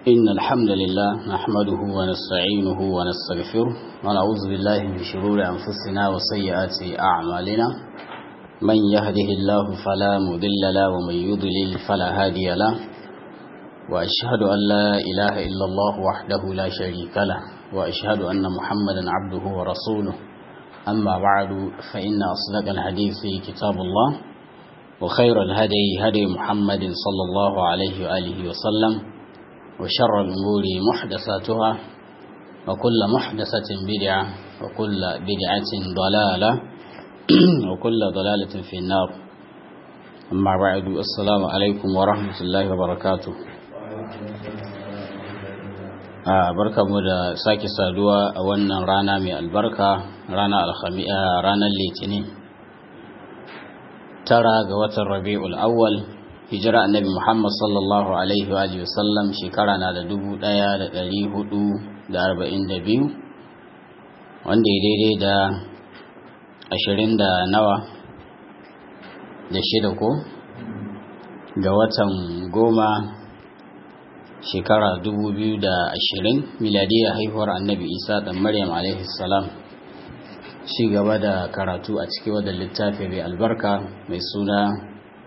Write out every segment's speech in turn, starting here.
إن الحمد لله نحمده ونستعينه ونستغفره ونعوذ بالله من شرور أنفسنا وسيئات أعمالنا من يهده الله فلا مضل له ومن يضلل فلا هادي له وأشهد أن لا إله إلا الله وحده لا شريك له وأشهد أن محمدا عبده ورسوله أما بعد فإن أصدق الحديث كتاب الله وخير الهدي هدي محمد صلى الله عليه وآله وسلم وشر الأمور محدثاتها وكل محدثة بدعة وكل بدعة ضلالة وكل ضلالة في النار أما بعد السلام عليكم ورحمة الله وبركاته barka mu da sake saduwa a wannan rana mai albarka rana alhamiya ranar litinin tara ga watan rabi'ul awwal hijira annabi muhammad sallallahu alaihi wa sallam shekara na da dubu daya da dari hudu da arba'in da biyu wanda ya daidai da ashirin da nawa da shida ko ga watan goma shekara dubu biyu da ashirin miladiyar haihuwar annabi isa da maryam alaihi salam ci gaba da karatu a cikin wadda littafi mai albarka mai suna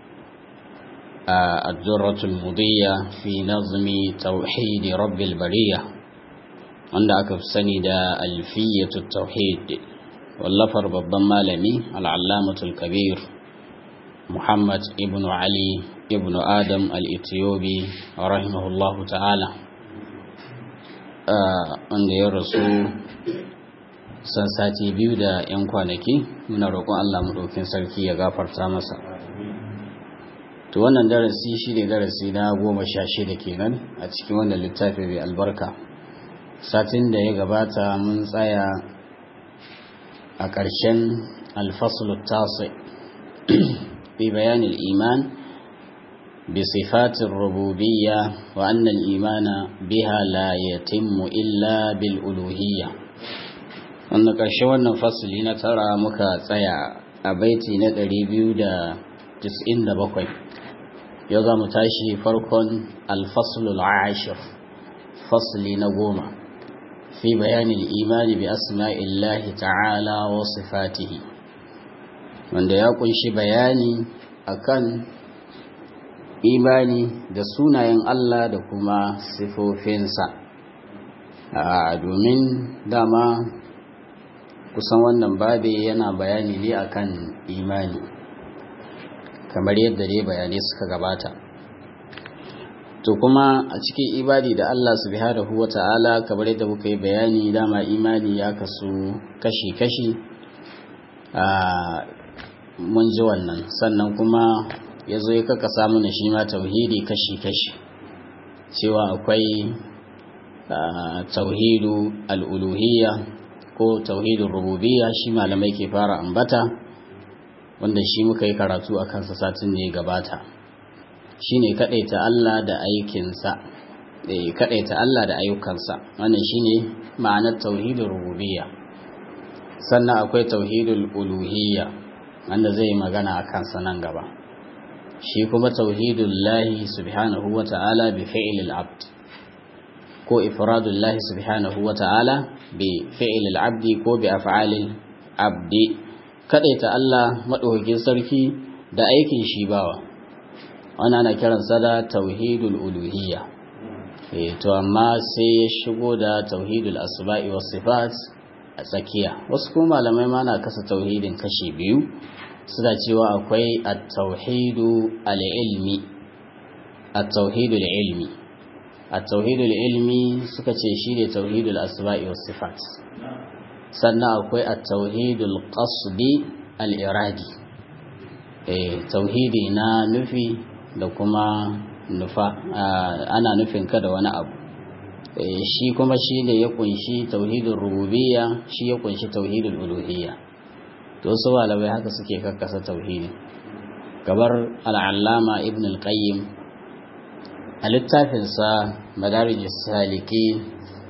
a addurratul mudiyya fi nazmi tauhidi rabbil bariya wanda aka fi sani da alfiyatu tauhid wallafar babban malami al'allamatul kabir muhammad ibn ali ibn adam al-ethiopi rahimahullahu ta'ala wanda ya rasu san sati biyu da 'yan kwanaki muna roƙon Allah maɗaukin sarki ya gafarta masa to wannan darasi shi ne darasi na goma sha shida kenan a cikin wannan littafi mai albarka satin da ya gabata mun tsaya a ƙarshen alfasul tasi bi bayanin iman bi sifatin rububiyya wa annal imana biha la yatimmu illa bil uluhiyya wanda ƙarshe wannan fasili na tara muka tsaya a baiti na 297 yau za mu tashi farkon alfasulul ashir fasili na goma fi bayanin imani bi asma'illahi ta'ala wa sifatihi wanda ya kunshi bayani akan imani da sunayen Allah da kuma sifofinsa domin dama kusan wannan babe yana bayani ne akan imani kamar yadda dai bayanai suka gabata to kuma a cikin ibadi da Allah subhanahu wata'ala kamar yadda muka yi bayani dama imani ya kasu kashi-kashi a mun ji wannan sannan kuma ya zo ya kaka samu na shi ma tauhidi kashi-kashi cewa akwai tauhidu al'uluhiyya ko tauhidin rububiyya shi malamai ke fara ambata wanda shi muka yi karatu a kansa satin ne gabata shine kadaita Allah da aikinsa eh kadaita Allah da ayyukansa wannan shine ma'anar tauhidin rububiyya sannan akwai tauhidul uluhiyya wanda zai magana a kansa nan gaba shi kuma tauhidul lahi subhanahu wata'ala bi fi'lil abd ko ifradul lahi subhanahu wata'ala bi fi'lil abdi ko bi af'alil abdi kadaita Allah madaukakin sarki da aikin shi bawa wannan ana kiran sa da tauhidul uluhiyya eh to amma sai ya shigo da tauhidul asma'i was sifat a tsakiya wasu kuma malamai ma na kasa tauhidin kashi biyu suna cewa akwai at-tauhidu al-ilmi at-tauhidul ilmi at-tauhidul ilmi suka ce shi ne tauhidul asma'i was sifat sannan akwai at-tauhidul qasdi al-iradi eh tauhidi na nufi da kuma nufa ana nufin ka da wani abu shi kuma shi ne ya kunshi tauhidul rububiyya shi ya kunshi tauhidul uluhiyya to su malamai haka suke kakkasa tauhidi gabar al'allama ibn al-qayyim a littafinsa madarijus saliki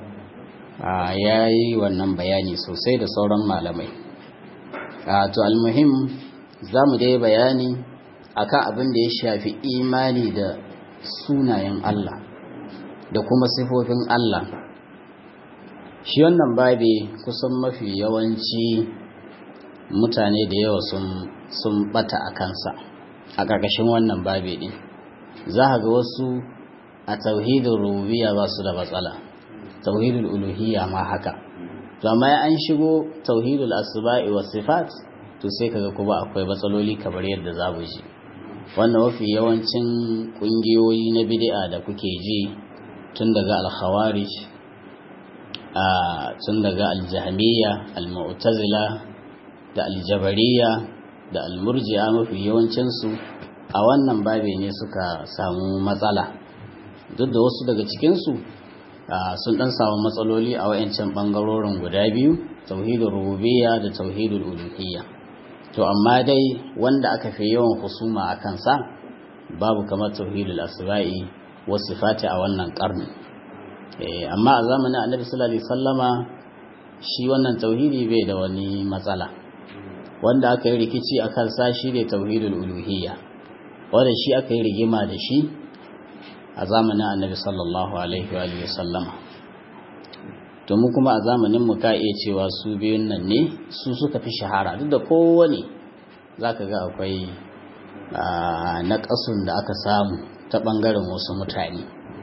ya yi wannan bayani sosai da sauran malamai to almuhim za mu dai bayani akan abin da ya shafi imani da sunayen Allah da kuma sifofin Allah shi wannan babi kusan mafi yawanci mutane da yawa sun bata a kansa a ƙarƙashin wannan babi ɗin za a ga wasu a tauhidin rububiyya ba su da matsala tauhidul uluhiyya ma haka to amma an shigo tauhidul asba'i was sifat to sai kaga kuma akwai matsaloli kamar yadda za mu ji wannan mafi yawancin kungiyoyi na bid'a da kuke ji tun daga al-khawarij a tun daga al-jahmiyya al-mu'tazila da al-jabariyya da al-murji'a mafi yawancin su a wannan babe ne suka samu matsala duk da wasu daga cikin su sun dan samu matsaloli a wayancan bangarorin guda biyu tauhidul rububiyya da tauhidul uluhiyya to amma dai wanda aka fi yawan husuma a kansa babu kamar tauhidul asba'i was sifati a wannan karni amma a zamanin annabi sallallahu alaihi wasallama shi wannan tauhidi bai da wani matsala wanda aka yi rikici a kansa shi ne tauhidul uluhiyya wanda shi aka yi rigima da shi a zamanin annabi sallallahu alaihi wa sallama to mu kuma a zamanin mu ka iya cewa su biyun nan ne su suka fi shahara duk da kowane zaka ga akwai naƙasun da aka samu ta ɓangaren wasu mutane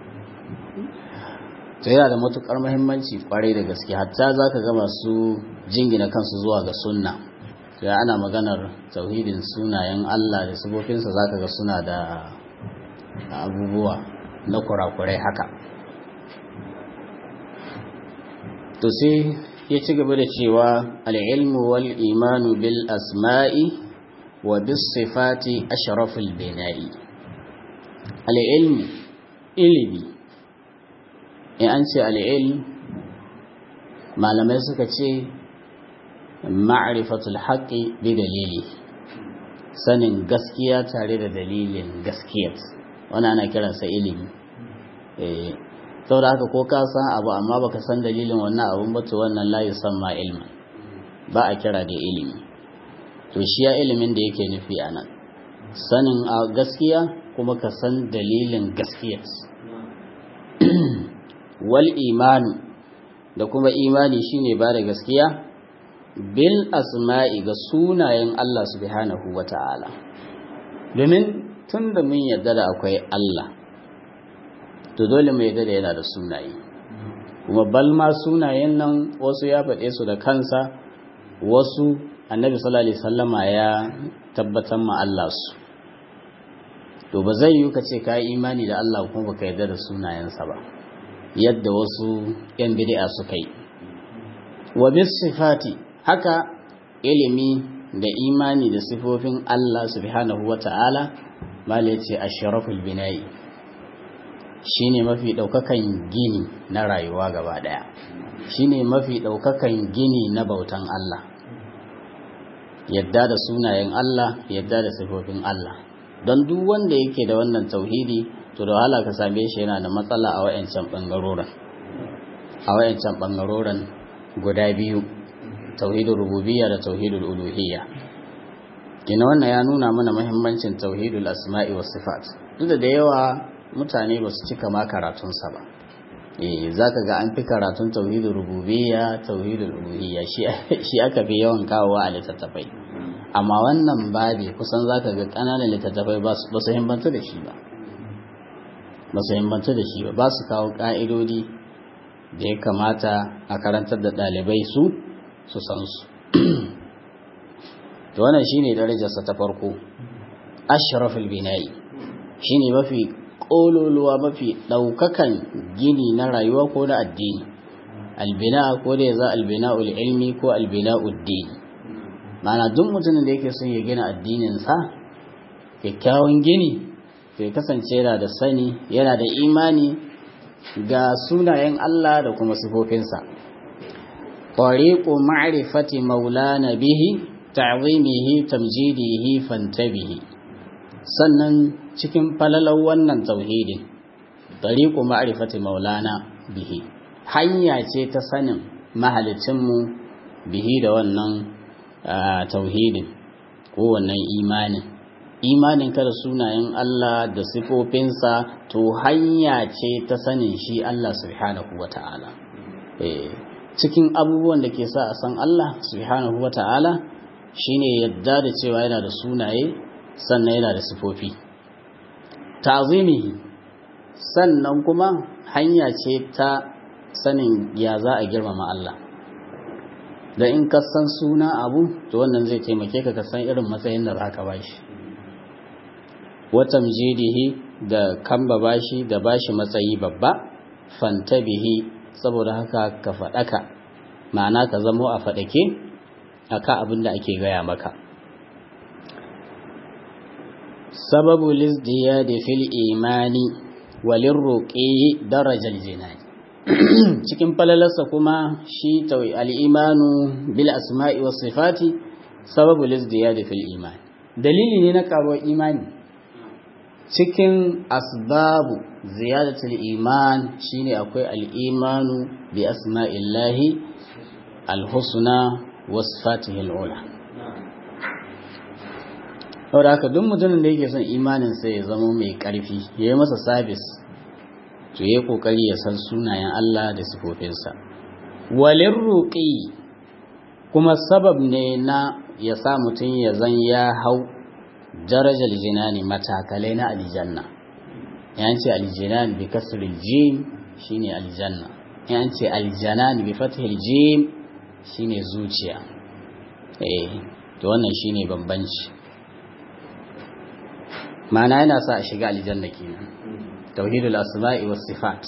to yana da matuƙar muhimmanci kwarai da gaske hatta zaka ga masu jingina kansu zuwa ga sunna to ana maganar tauhidin sunayen Allah da sifofinsa zaka ga suna da abubuwa na kurakurai haka to sai ya ci gaba da cewa al'ilmu wal imanu bil asma'i wa bis sifati ashraful bina'i al'ilmu ilimi in an ce al'ilm malamai suka ce ma'rifatul haqqi bi dalili sanin gaskiya tare da dalilin gaskiyar wani ana kiransa ilimi saboda haka ko ka san abu amma baka san dalilin wannan abun ba to wannan la yusamma ilma ba a kira da ilimi to shi ya ilimin da yake nufi a nan sanin a gaskiya kuma ka san dalilin gaskiya wal imanu da kuma imani shine ba da gaskiya bil asma'i ga sunayen Allah subhanahu wata'ala domin tun da mun yarda da akwai Allah to dole mu yadda da yana da sunaye kuma balma sunayen nan wasu ya faɗe su da kansa wasu annabi sallallahu alaihi wasallama ya tabbatar ma Allah su to ba zai yi ka ce ka yi imani da Allah kuma baka yadda da sunayensa ba yadda wasu yan bid'a suka yi wa bis sifati haka ilimi da imani da sifofin Allah subhanahu wata'ala mala yace ashraful bina'i shine mafi ɗaukakan gini na rayuwa gaba ɗaya shine mafi ɗaukakan gini na bautan Allah yadda da sunayen Allah yadda da sifofin Allah don duk wanda yake da wannan tauhidi to da wahala ka same shi yana da matsala a wayancan bangaroren a wayancan bangaroren guda biyu tauhidul rububiyya da tauhidul uluhiyya kina wannan ya nuna mana muhimmancin tauhidul asma'i was sifat duk da yawa mutane ba su cika ma karatunsa ba eh zaka ga an fi karatun tauhidul rububiyya tauhidul uluhiyya shi aka fi yawan kawowa a littattafai amma wannan babi kusan zaka ga kananan littattafai ba su himmanta da shi ba ba su himmanta da shi ba ba su kawo ka'idodi da ya kamata a karantar da ɗalibai su su san su to wannan shine darajarsa ta farko ashraful bina'i shine mafi ƙololuwa mafi ɗaukakan gini na rayuwa ko na addini albina ko da ya za albina ilmi ko albina uddini mana duk mutumin da yake son ya gina addininsa kyakkyawan gini ya kasance yana da sani yana da imani ga sunayen Allah da kuma sifofinsa ƙwariƙo ma'rifati maulana bihi ta'zimihi tamjidihi fantabihi sannan cikin falalar wannan tauhidin tariqu ma'rifati maulana bihi hanya ce ta sanin mahalicinmu bihi da wannan tauhidin ko wannan imanin imaninka da sunayen Allah da sifofinsa to hanya ce ta sanin shi Allah subhanahu wa ta'ala cikin abubuwan da ke sa a san Allah subhanahu wa ta'ala shine yadda da cewa yana da sunaye sannan yana da sifofi ta'zimihi sannan kuma hanya ce ta sanin ya za a girmama Allah da in ka san suna abu to wannan zai taimake ka ka san irin matsayin da za ka bashi watan jidihi da kamba bashi da bashi matsayi babba fantabihi saboda haka ka faɗaka ma'ana ka zamo a faɗake a ka abin da ake gaya maka sababu lizdiya da fil imani walin roƙe darajar jinani cikin falalarsa kuma shi al'imanu bil asma'i was sifati sababu lizdiya da fil imani dalili ne na karuwar imani cikin asbabu ziyadatul iman shine akwai al'imanu bi asma'illahi alhusna was sifatihi al'ula saboda haka duk mutumin da yake son imanin sai ya zama mai ƙarfi ya yi masa sabis to yi kokari ya san sunayen Allah da sifofinsa walin ruƙi kuma sabab ne na ya sa mutum ya zan ya hau darajar jinani matakalai na aljanna yan ce aljinan bi kasril jim shine aljanna yan ce aljanan bi fathil jim shine zuciya eh to wannan shine bambanci ma'ana yana sa a shiga aljanna kenan توحيد الأسماء والصفات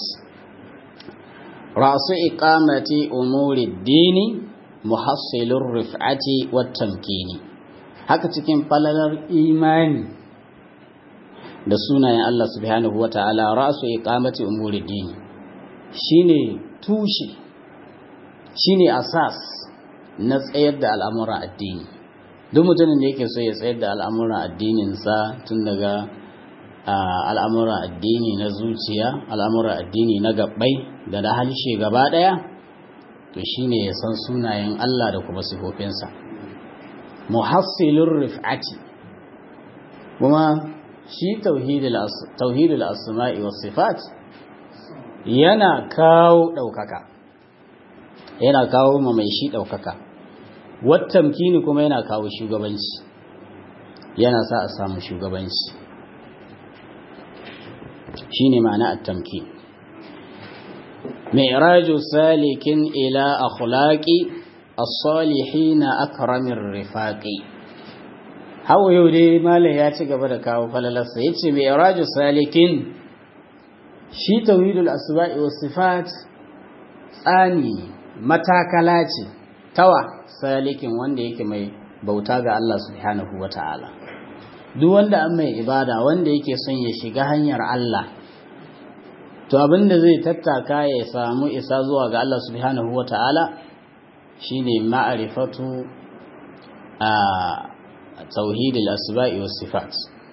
رأس إقامة أمور الدين محصل الرفعة والتمكين haka cikin falalar imani da sunayen Allah subhanahu wa ta'ala ra'su iqamati umuri dini shine tushe shine asas na tsayar da al'amuran addini duk mutumin da yake so ya tsayar da al'amuran addininsa tun daga al'amuran addini na zuciya al'amuran addini na gabbai da na halshe gaba ɗaya to shine ya san sunayen Allah da kuma sifofinsa muhassilur rif'ati kuma shi tauhidul asma'i was sifat yana kawo ɗaukaka yana kawo ma mai shi ɗaukaka wattamkini kuma yana kawo shugabanci yana sa a samu shugabanci shine ma'ana at-tamkin mi'raju salikin ila akhlaqi as-salihin akramir rifaqi hawo yau dai malai ya ci gaba da kawo falalarsa yace mi'raju salikin shi tauhidul asma'i was sifat tsani matakala ce tawa salikin wanda yake mai bauta ga Allah subhanahu wata'ala duk wanda an mai ibada wanda yake son ya shiga hanyar Allah to abinda zai tattaka ya samu isa zuwa ga Allah subhanahu wata'ala shine ma'rifatu a tauhidil asba'i was sifat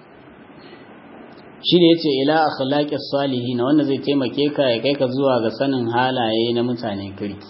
shine yace ila akhlaqis salihin wanda zai taimake ka ya kai ka zuwa ga sanin halaye na mutanen kirki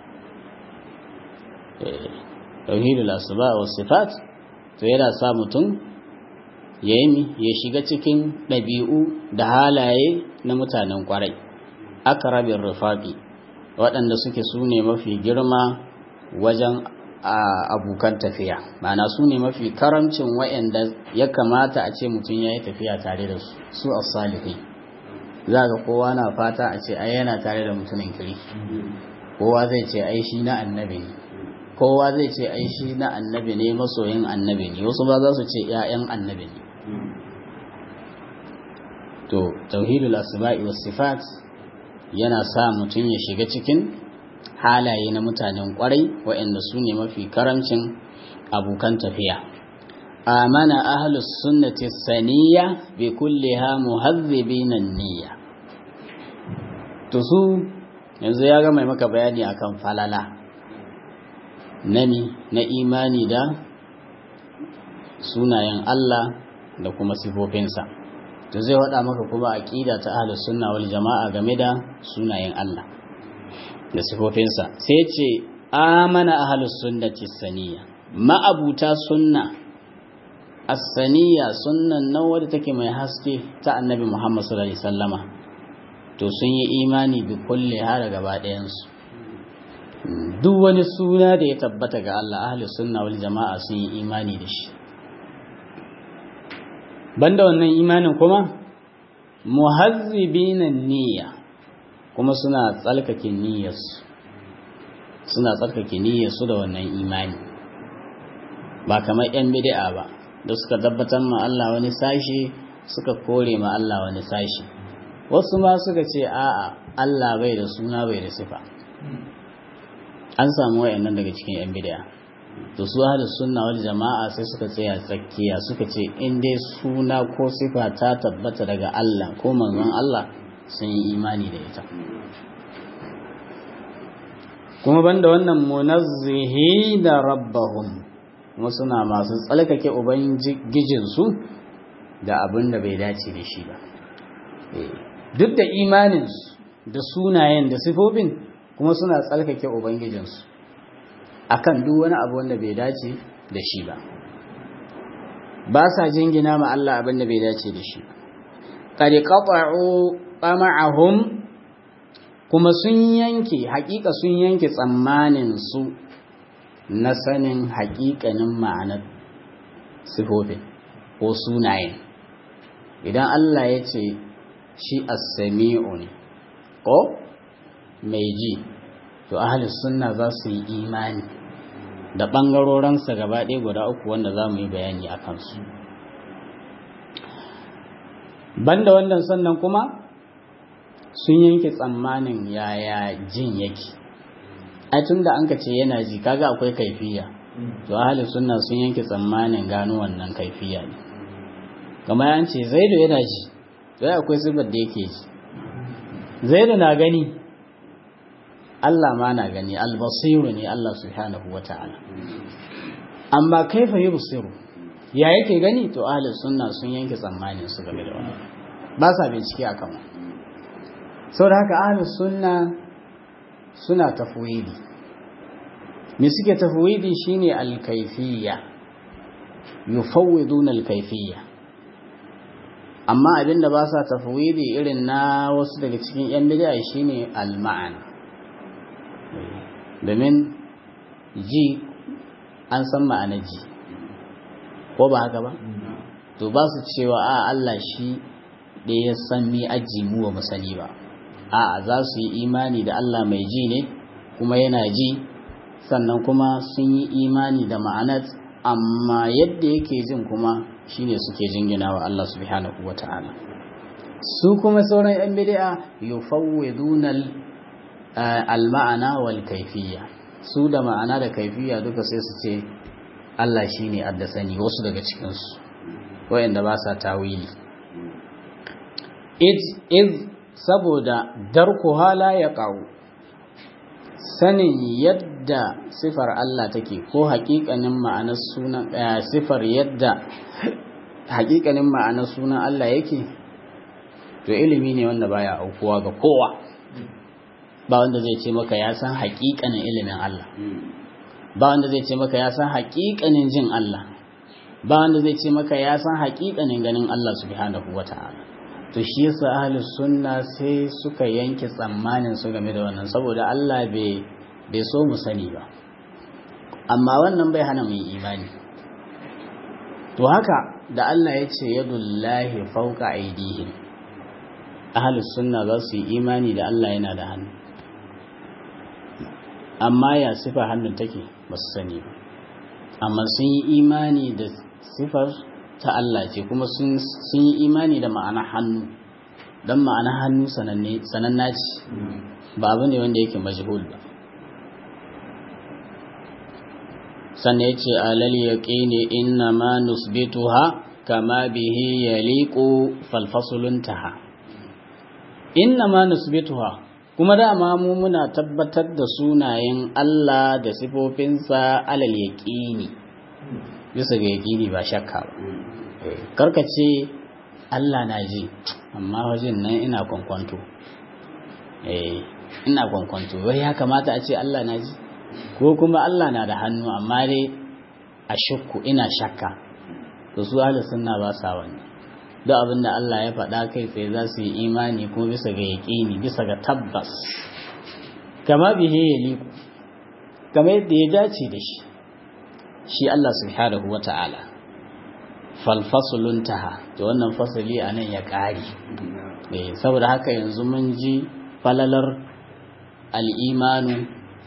tauhidul asba' was sifat to yana sa mutum ya ya shiga cikin ɗabi'u da halaye na mutanen ƙwarai aka rabin rufaƙi waɗanda suke su ne mafi girma wajen abokan tafiya mana su ne mafi karamcin waɗanda ya kamata a ce mutum ya yi tafiya tare da su su a salihi za ga kowa na fata a ce ai yana tare da mutumin kiri kowa zai ce ai shi na annabi ne kowa zai ce ai shi na annabi ne masoyin annabi ne wasu ba za su ce 'ya'yan annabi ne to tauhidul asma'i was sifat yana sa mutum ya shiga cikin halaye na mutanen kwarai waɗanda su ne mafi karamcin abokan tafiya amana ahlus sunnati saniya bi kulliha muhazzibina niyya to su yanzu ya ga mai maka bayani akan falala nani na imani da sunayen Allah da kuma sifofinsa to zai wada maka kuma aqida ta ahlus sunna wal jamaa game da sunayen Allah da sifofinsa sai ce amana ahlus sunnati saniya ma'abuta sunna as-saniya sunnan nan wadda take mai haske ta annabi Muhammad sallallahu alaihi wasallama to sun yi imani bi kulli har gaba ɗayan su duk wani suna da ya tabbata ga Allah ahli sunna wal jama'a sun yi imani da shi banda wannan imanin kuma muhazzibina niyya kuma suna tsalkake niyyarsu suna tsarkake niyyarsu da wannan imani ba kamar yan bid'a ba da suka tabbatar ma Allah wani sashi suka kore ma Allah wani sashi wasu ma suka ce a'a Allah bai da suna bai da sifa an samu wayannan daga cikin yan bid'a to su ahlus sunna wal jama'a sai suka tsaya tsakiya suka ce in dai suna ko sifa ta tabbata daga Allah ko manzon Allah sun yi imani da ita kuma banda wannan munazzihi da rabbahum kuma suna masu tsalkake ubangijinsu da abin da bai dace da shi ba duk da imaninsu da sunayen da sifofin kuma suna tsalkake ubangijinsu akan duk wani abu wanda bai dace da shi ba ba sa jingina ma Allah abin da bai dace da shi qad qata'u tama'ahum kuma sun yanke hakika sun yanke tsammanin su na sanin hakikanin ma'anar sifofin ko sunayen idan Allah ya ce shi as-sami'u ne ko mai ji to ahli sunna za su yi imani da ɓangarorinsa gaba ɗaya guda uku wanda za mu yi bayani a kansu banda wannan sannan kuma sun yanke tsammanin yaya jin yake ai tun da an ka ce yana ji kaga akwai kaifiya to ahli sunna sun yanke tsammanin gano wannan kaifiya ne kamar an ce zaidu yana ji to akwai sifar da yake ji zaidu na gani Allah ma na gani albasiru ne Allah subhanahu wa ta'ala amma kaifa yubsiru ya yake gani to ahli sunna sun yanke tsammanin su game da wannan ba sa bincike akan wannan saboda haka ahli sunna suna tafwidi me suke tafwidi shine al-kayfiyya yufawwiduna al-kayfiyya amma abinda ba sa tafwidi irin na wasu daga cikin yan bid'a shine al-ma'ana domin ji an san ma'anar ji ko ba haka ba to ba su cewa a Allah shi da ya san mi aji mu ba mu sani ba a za su yi imani da Allah mai ji ne kuma yana ji sannan kuma sun yi imani da ma'anar amma yadda yake jin kuma shine suke jingina wa Allah subhanahu wata'ala su kuma sauran yan bid'a yufawwiduna al-ma'ana wal kayfiyya su da ma'ana da kaifiya duka sai su ce Allah shine addasani wasu daga cikin su wayanda ba sa tawili iz saboda darku hala ya ƙawo sanin yadda sifar Allah take ko haƙiƙanin ma'anar sunan sifar yadda haƙiƙanin ma'anar sunan Allah yake to ilimi ne wanda baya aukuwa ga kowa ba wanda zai ce maka ya san haƙiƙanin ilimin Allah ba wanda zai ce maka ya san haƙiƙanin jin Allah ba wanda zai ce maka ya san haƙiƙanin ganin Allah subhanahu wata'ala to shi yasa ahli sunna sai suka yanke tsammanin su game da wannan saboda Allah bai bai so mu sani ba amma wannan bai hana mu imani to haka da Allah ya ce yadullahi fawqa aydihim ahli sunna za su yi imani da Allah yana da hannu amma ya sifa hannun take ba su sani ba amma sun yi imani da sifar ta Allah ce kuma sun yi imani da ma'ana hannu don ma'ana hannu sananna ce ba abu ne wanda yake majhul ba sannan ya ce alal yaqini inna ma nusbituha kama bihi yaliqu falfasuluntaha inna ma nusbituha kuma dama mu muna tabbatar da sunayen Allah da sifofinsa alal yaqini bisa ga yaqini ba shakka ba karkace Allah na ji amma wajen nan ina kwankwanto eh ina kwankwanto wai ya kamata a ce Allah na ji ko kuma Allah na da hannu amma dai a shakku ina shakka to su ahli sunna ba sa wannan duk abin da Allah ya faɗa kai tsaye za su yi imani kuma bisa ga yaƙini bisa ga tabbas kama bihe ya liku kama yadda ya dace da shi shi Allah subhanahu wa ta'ala falfasulun taha da wannan fasali a nan ya ƙari saboda haka yanzu mun ji falalar al'imanu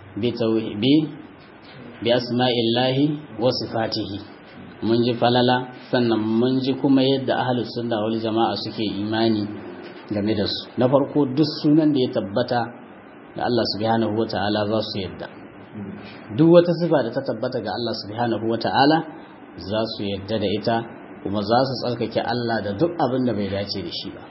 bi asma'illahi wa sifatihi mun ji falala sannan mun ji kuma yadda ahlus sunna wal jama'a suke imani game da su na farko duk sunan da ya tabbata da Allah subhanahu wata'ala za su yadda duk wata sifa da ta tabbata ga Allah subhanahu wata'ala za su yadda da ita kuma za su tsarkake Allah da duk abin da bai dace da shi ba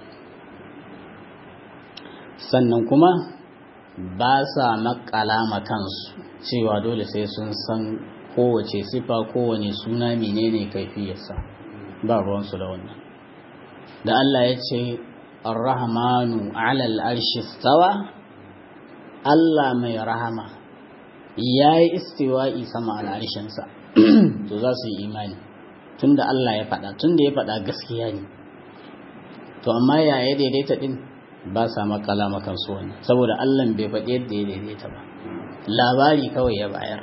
sannan kuma ba sa makala kansu cewa dole sai sun san kowace sifa kowane suna menene kaifiyarsa ba ruwansu da wannan da Allah ya ce ar-rahmanu alal arshi stawa Allah mai rahama ya yi istiwa'i sama al'arshinsa to za su yi imani tunda Allah ya faɗa tunda ya faɗa gaskiya ne to amma ya ya daidaita din ba sa makala makansu wannan saboda Allah bai faɗi yadda ya daidaita ba labari kawai ya bayar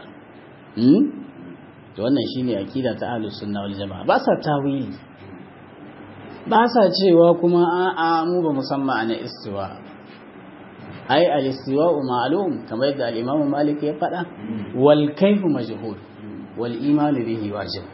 to wannan shine akida ta ahlus sunna wal jamaa ba sa tawili ba sa cewa kuma a'a mu ba musamman ana istiwa ai al-istiwa ma'lum kamar yadda al-imam malik ya faɗa wal kayfu majhul wal iman bihi wajib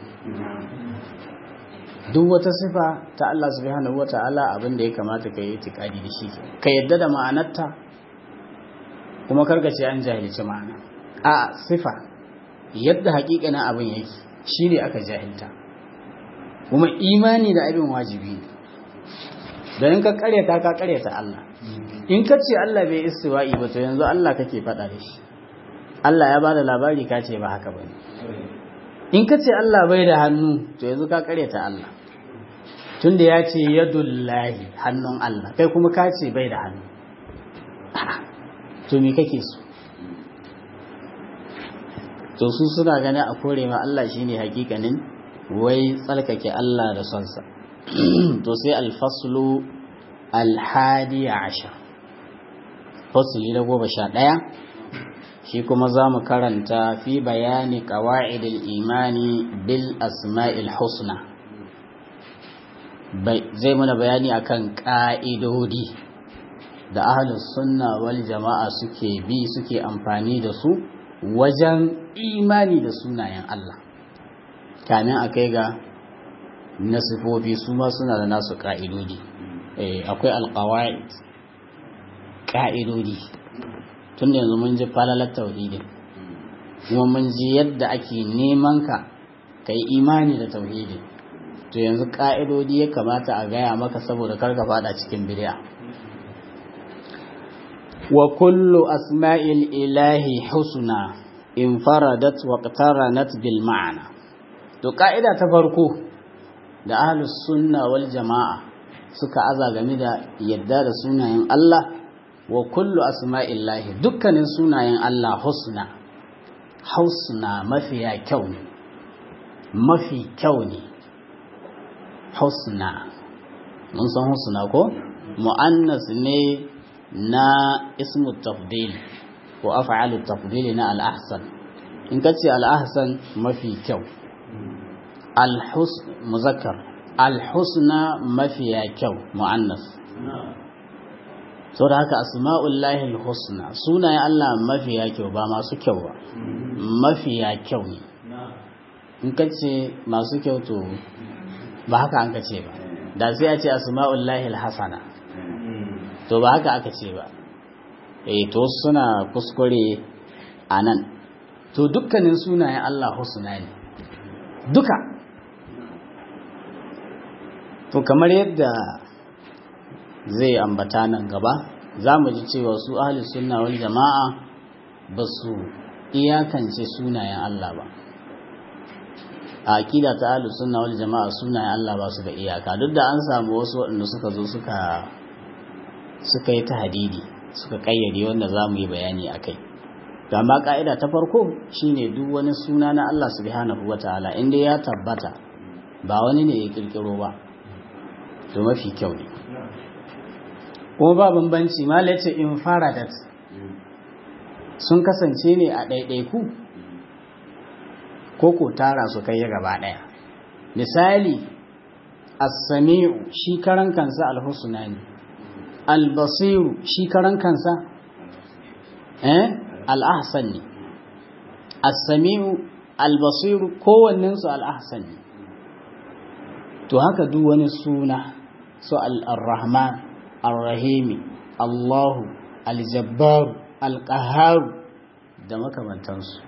duk wata sifa ta Allah subhanahu wata'ala abin da ya kamata ka yi itikadi da shi ka yadda da ma'anarta kuma karkace an jahilci ma'ana a sifa yadda hakikanin abin yake shi ne aka jahilta kuma imani da abin wajibi ne don ka karyata ka karyata Allah in ka ce Allah bai istiwa'i ba to yanzu Allah kake faɗa da shi Allah ya bada labari ka ce ba haka ba ne in ka ce Allah bai da hannu to yanzu ka karyata Allah tunda ya ce yadullahi hannun Allah kai kuma ka ce bai da hannu to me kake so to su suna ganin a kore ma Allah shine hakikanin wai tsarkake Allah da sonsa to sai alfaslu alhadi ashar fasli na goma sha ɗaya shi kuma za mu karanta fi bayani ƙawa'idil imani bil asma'il husna zai mana bayani akan ƙa'idodi da ahalus sunna wal jama'a suke bi suke amfani da su wajen imani da sunayen Allah kamin a kai ga nasifofi su ma suna da nasu ƙa'idodi akwai alƙawa'id ƙa'idodi tun yanzu mun ji falalar tauhidin kuma mun ji yadda ake neman ka ka yi imani da tauhidin to yanzu ƙa'idodi ya kamata a gaya maka saboda karka fada cikin bid'a wa kullu asma'il ilahi husna infaradat wa qtaranat bil ma'ana to ka'ida ta farko da ahlus sunna wal jama'a suka aza game da yadda da sunayen Allah wa kullu asma'illahi dukkanin sunayen Allah husna husna mafiya kyau ne mafi kyau ne husna mun san husna ko mu'annas ne na ismu tafdil ko af'alu tafdil na al-ahsan in kace al-ahsan mafi kyau al-husn muzakkar al-husna mafiya kyau mu'annas saboda haka asma'ullahi al-husna sunayen Allah mafiya kyau ba masu kyau ba mafiya kyau ne in kace masu kyau to ba haka an kace ba da sai a ce asma'ullahi al-hasana to ba haka aka ce ba eh to suna kuskure a nan to dukkanin sunayen Allah husna ne duka to kamar yadda zai ambata nan gaba za mu ji cewa su ahli sunna wal jama'a ba su iyakance sunayen Allah ba a akida ta ahli sunna wal jama'a sunayen Allah ba su da iyaka duk da an samu wasu waɗanda suka zo suka suka yi ta hadidi suka kayyade wanda za mu yi bayani a kai to amma ka'ida ta farko shine duk wani suna na Allah subhanahu wa ta'ala inda ya tabbata ba wani ne ya kirkiro ba to mafi kyau ne kuma ba bambanci mala ce infaradat sun kasance ne a ɗaiɗaiku ko ko tara su kai gaba ɗaya misali as-sami'u shi karan kansa al-husna ne al-basiru shi karan kansa eh al-ahsan ne as-sami'u al-basiru kowannen su al-ahsan ne to haka duk wani suna su al-rahman ar-rahimi Allahu al-jabbar al-qahhar da makamantansu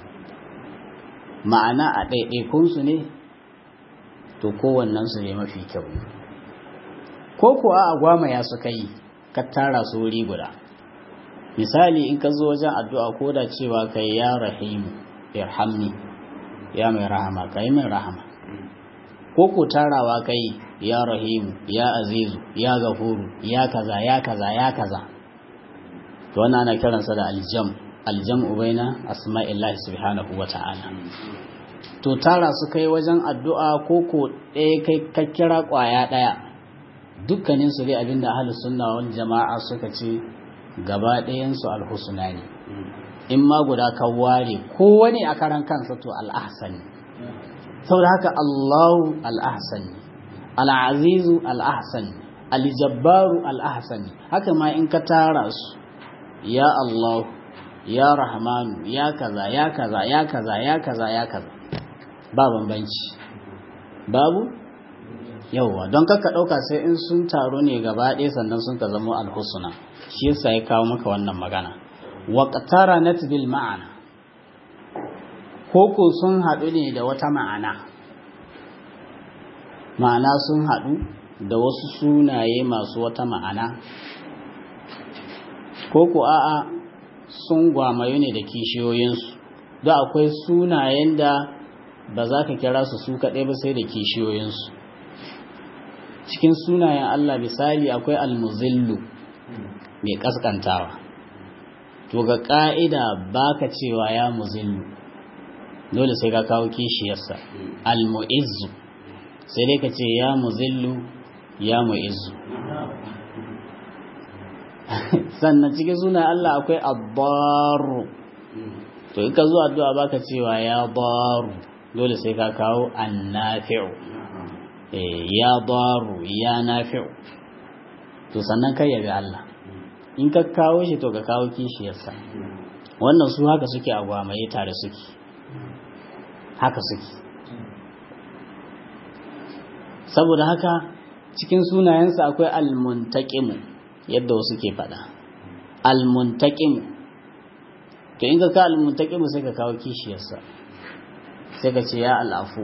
ma'ana a ɗaiɗaikunsu ne to kowannensu ne mafi kyau ko kuwa a gwamaya suka yi ka tara su wuri guda misali in ka zo wajen addu'a ko da cewa kai ya rahimu irhamni ya mai rahama ka yi mai rahama ko ko tarawa kai ya rahimu ya azizu ya gafuru ya kaza ya kaza ya kaza to wannan ana kiransa da aljam aljam ubaina asma'illahi subhanahu wa ta'ala to tara su kai wajen addu'a ko ko ɗaya kai ka kira ƙwaya ɗaya dukkanin su dai abinda ahlus sunna wal jama'a suka ce gaba ɗayan su alhusna ne in ma guda ka ware kowane a karan kansa to al'ahsani saboda haka Allahu al'ahsani al'azizu al'ahsani aljabbaru al'ahsani haka ma in ka tara su ya Allahu ya Rahmanu ya kaza ya kaza ya kaza ya kaza ya kaza ba bambanci babu yauwa don kakka ɗauka sai in sun taru ne gaba ɗaya sannan sun ka zama alhusuna shi yasa ya kawo maka wannan magana waqtara nat bil ma'ana koko sun haɗu ne da wata ma'ana ma'ana sun haɗu da wasu sunaye masu wata ma'ana koko a'a sun gwamayu ne da kishiyoyinsu da akwai sunayen da ba za ka kira su su kaɗai ba sai da kishiyoyinsu cikin sunayen Allah misali akwai almuzillu mai ƙasƙantawa to ga ƙa'ida ba ka cewa ya muzillu dole sai ka kawo kishiyarsa almu'izzu sai dai ka ce ya muzillu ya mu'izzu sannan cikin sunayen Allah akwai abbaru to in ka zo addu'a baka cewa ya baru dole sai ka kawo annafi'u ya daru ya nafi'u to sannan kai yabi Allah in ka kawo shi to ka kawo kishiyarsa wannan su haka suke a gwamaye tare suke haka suke saboda haka cikin sunayensa akwai almuntaqimu yadda wasu ke faɗa almuntaqimu to in ka ka almuntaqimu sai ka kawo kishiyarsa sai ka ce ya al'afu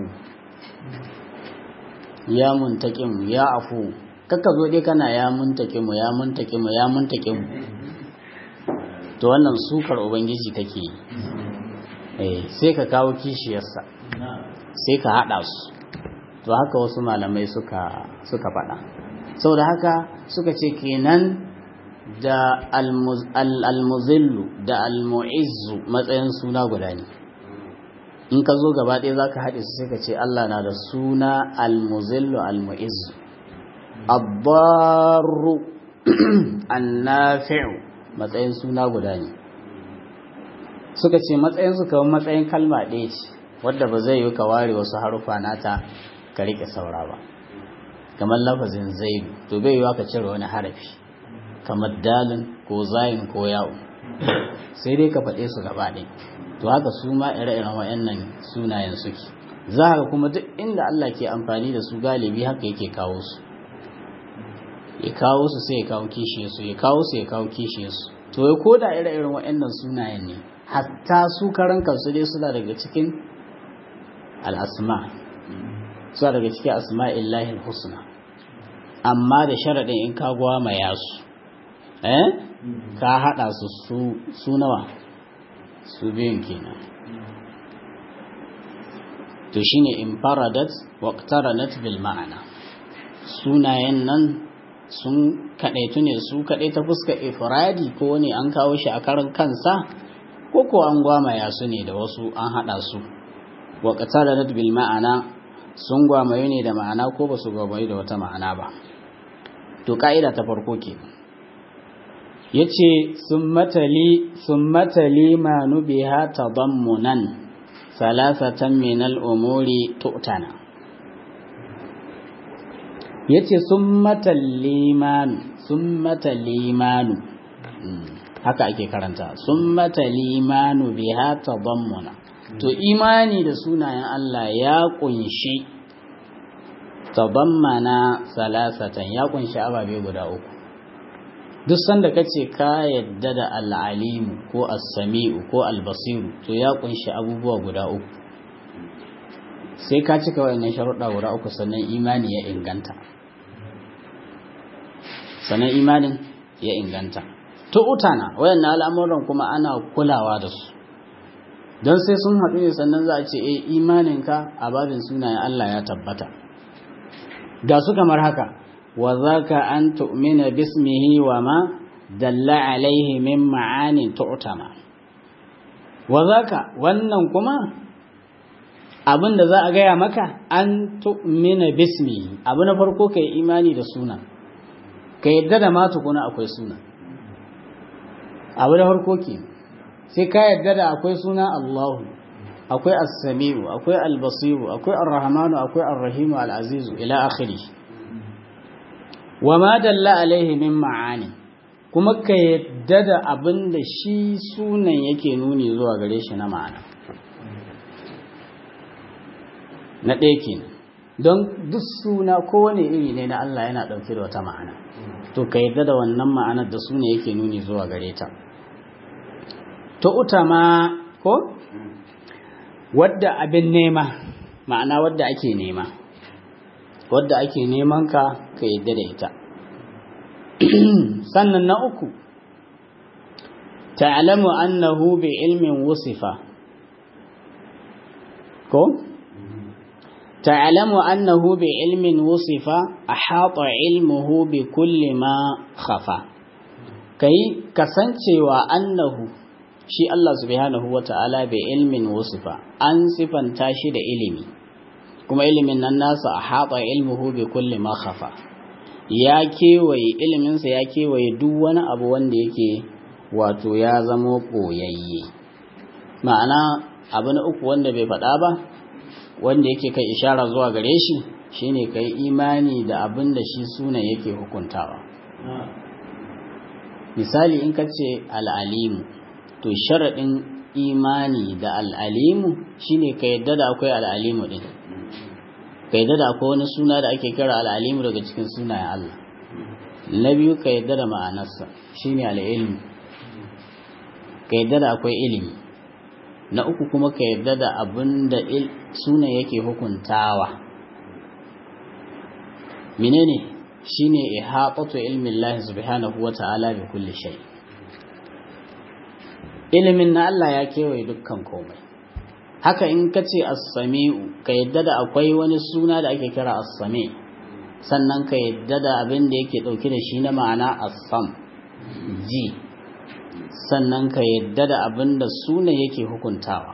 ya muntaƙimu ya afu kakka zo dai kana ya muntaƙimu ya muntaƙimu ya muntaƙimu to wannan sukar ubangiji kake yi sai ka kawo kishiyarsa sai ka haɗa su to haka wasu malamai suka suka faɗa saboda haka suka ce kenan da almuzillu da almu'izzu matsayin suna guda ne in ka zo gaba ɗaya za ka haɗe su sai ka ce Allah na da suna almuzillu almu'izzu abbaru annafi'u matsayin suna guda ne suka ce matsayin su kamar matsayin kalma ɗaya ce wadda ba zai yi ka ware wasu harufa nata ka riƙe saura ba kamar lafazin zaidu to bai yiwa ka cire wani harafi kamar dalin ko zayin ko yawo sai dai ka faɗe su gaba ɗaya to haka su ma ire-iren wayannan sunayen suke za ka kuma duk inda Allah ke amfani da su galibi haka yake kawo su ya kawo su sai ya kawo kishiye su ya kawo su ya kawo kishiye su to ya koda ire-iren wayannan sunayen ne hatta su karan kansu dai suna daga cikin al'asma suna daga cikin asma'illahi husna amma da sharaɗin in ka gwamaya su eh ka haɗa su su nawa su biyun kenan to shine infaradat waqtaranat bil ma'ana sunayen nan sun kadaitu ne su kadai ta fuska ifradi ko ne an kawo shi a karan kansa ko ko an gwamaya su ne da wasu an hada su waqtaranat bil ma'ana sun gwamaye ne da ma'ana ko ba su gwamaye da wata ma'ana ba to ka'ida ta farko ke ya ce sun matali manu biha tadammunan salasatan min al'umuri tu'tana ya ce sun matalimanu sun matalimanu haka ake karanta sun matalimanu biha tadammuna to imani da sunayen Allah ya kunshi tadammana salasatan ya kunshi ababe guda uku duk sanda kace ka yadda da al'alimu ko as-sami'u ko al-basiru to ya kunshi abubuwa guda uku sai ka cika wayannan sharuɗa guda uku sannan imani ya inganta sannan imanin ya inganta to utana wayannan al'amuran kuma ana kulawa da su don sai sun haɗu ne sannan za a ce e imaninka a babin sunayen Allah ya tabbata ga su kamar haka wa zaka an tu'mina bismihi wa ma dalla alaihi min ma'anin tu'tama wa zaka wannan kuma abin da za a gaya maka an tu'mina bismihi abu na farko kai imani da suna ka yadda da ma tukuna akwai suna abu na farko kenan sai ka yadda da akwai suna Allahu akwai as-sami'u akwai al-basiru akwai ar-rahmanu akwai ar-rahimu al-azizu ila akhiri wa ma dalla alaihi min ma'ani kuma ka yadda da abin da shi sunan yake nuni zuwa gare shi na ma'ana na ɗaya kenan don duk suna kowane iri ne na Allah yana ɗauke da wata ma'ana to ka yadda da wannan ma'anar da suna yake nuni zuwa gare ta to utama ko wadda abin nema ma'ana wadda ake nema wadda ake neman ka ka yadda da ita sannan na uku ta'lamu annahu bi ilmin wusifa ko ta'lamu annahu bi ilmin wusifa ahata ilmuhu bi kulli ma khafa kai kasancewa annahu shi Allah subhanahu wa ta'ala bai ilmin wasifa an sifanta shi da ilimi kuma ilimin nan nasa a haɓa ilmuhu bi kulli ma khafa ya kewaye iliminsa ya kewaye duk wani abu wanda yake wato ya zamo ɓoyayye ma'ana abu na uku wanda bai faɗa ba wanda yake kai ishara zuwa gare shi shine kai imani da abin da shi sunan yake hukuntawa misali in ka ce al'alimu to sharaɗin imani da al'alimu shine ka yadda da akwai al'alimu ɗin ka yadda da akwai wani suna da ake kira al'alimu daga cikin sunayen Allah na biyu ka yadda da ma'anarsa shine al'ilmu ka yadda da akwai ilimi na uku kuma ka yadda da abin da sunan yake hukuntawa menene shine ihatatu ilmin Allah subhanahu wa ta'ala bi kulli shay' ilimin na Allah ya kewaye dukkan komai haka in ka ce as-sami'u ka yadda da akwai wani suna da ake kira as-sami sannan ka yadda da abin da yake dauke da shi na ma'ana as-sam ji sannan ka yadda da abin da sunan yake hukuntawa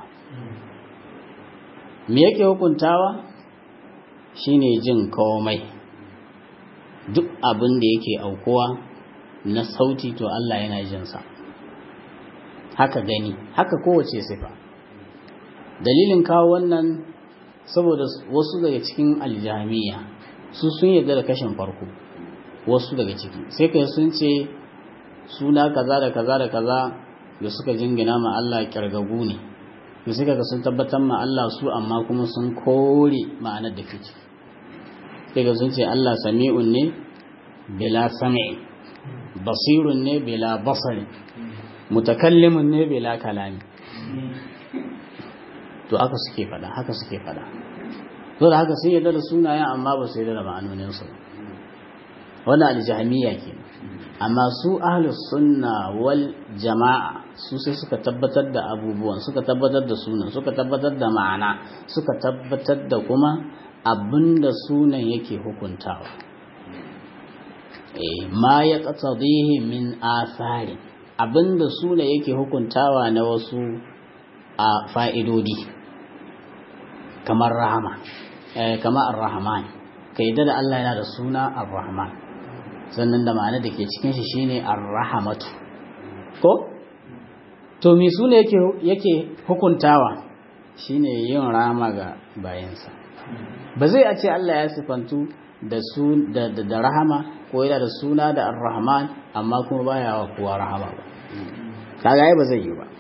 me yake hukuntawa shine jin komai duk abin da yake aukuwa na sauti to Allah yana jinsa sa haka gani haka kowace sifa dalilin kawo wannan saboda wasu daga cikin aljamiya su sun yarda da kashin farko wasu daga ciki sai kai sun ce suna kaza da kaza da kaza da suka jingina ma Allah kirgagu ne da suka ga sun tabbatar ma Allah su amma kuma sun kore ma'anar da ke ciki sai ga sun ce Allah sami'un ne bila sam'i basirun ne bila basari mutakallimin ne bila kalami to haka suke fada haka suke fada to da haka sun yarda da sunayen amma ba su yarda da ma'anonin su wannan aljahmiya ke amma su ahlus sunna wal jama'a su sai suka tabbatar da abubuwan suka tabbatar da sunan suka tabbatar da ma'ana suka tabbatar da kuma abinda sunan yake hukuntawa eh ma ya qatadihi min asarin abinda suna yake hukuntawa na wasu a fa'idodi kamar rahama kama ar-rahman ka yadda da Allah yana da suna ar-rahman sannan da ma'ana da ke cikin shi shine ar-rahamatu ko to me sune yake yake hukuntawa shine yin rama ga bayansa ba zai a ce Allah ya sifantu da su da, da, rahama ko yana da suna da ar-rahman amma kuma baya wa kowa rahama ba kaga ai ba zai yi ba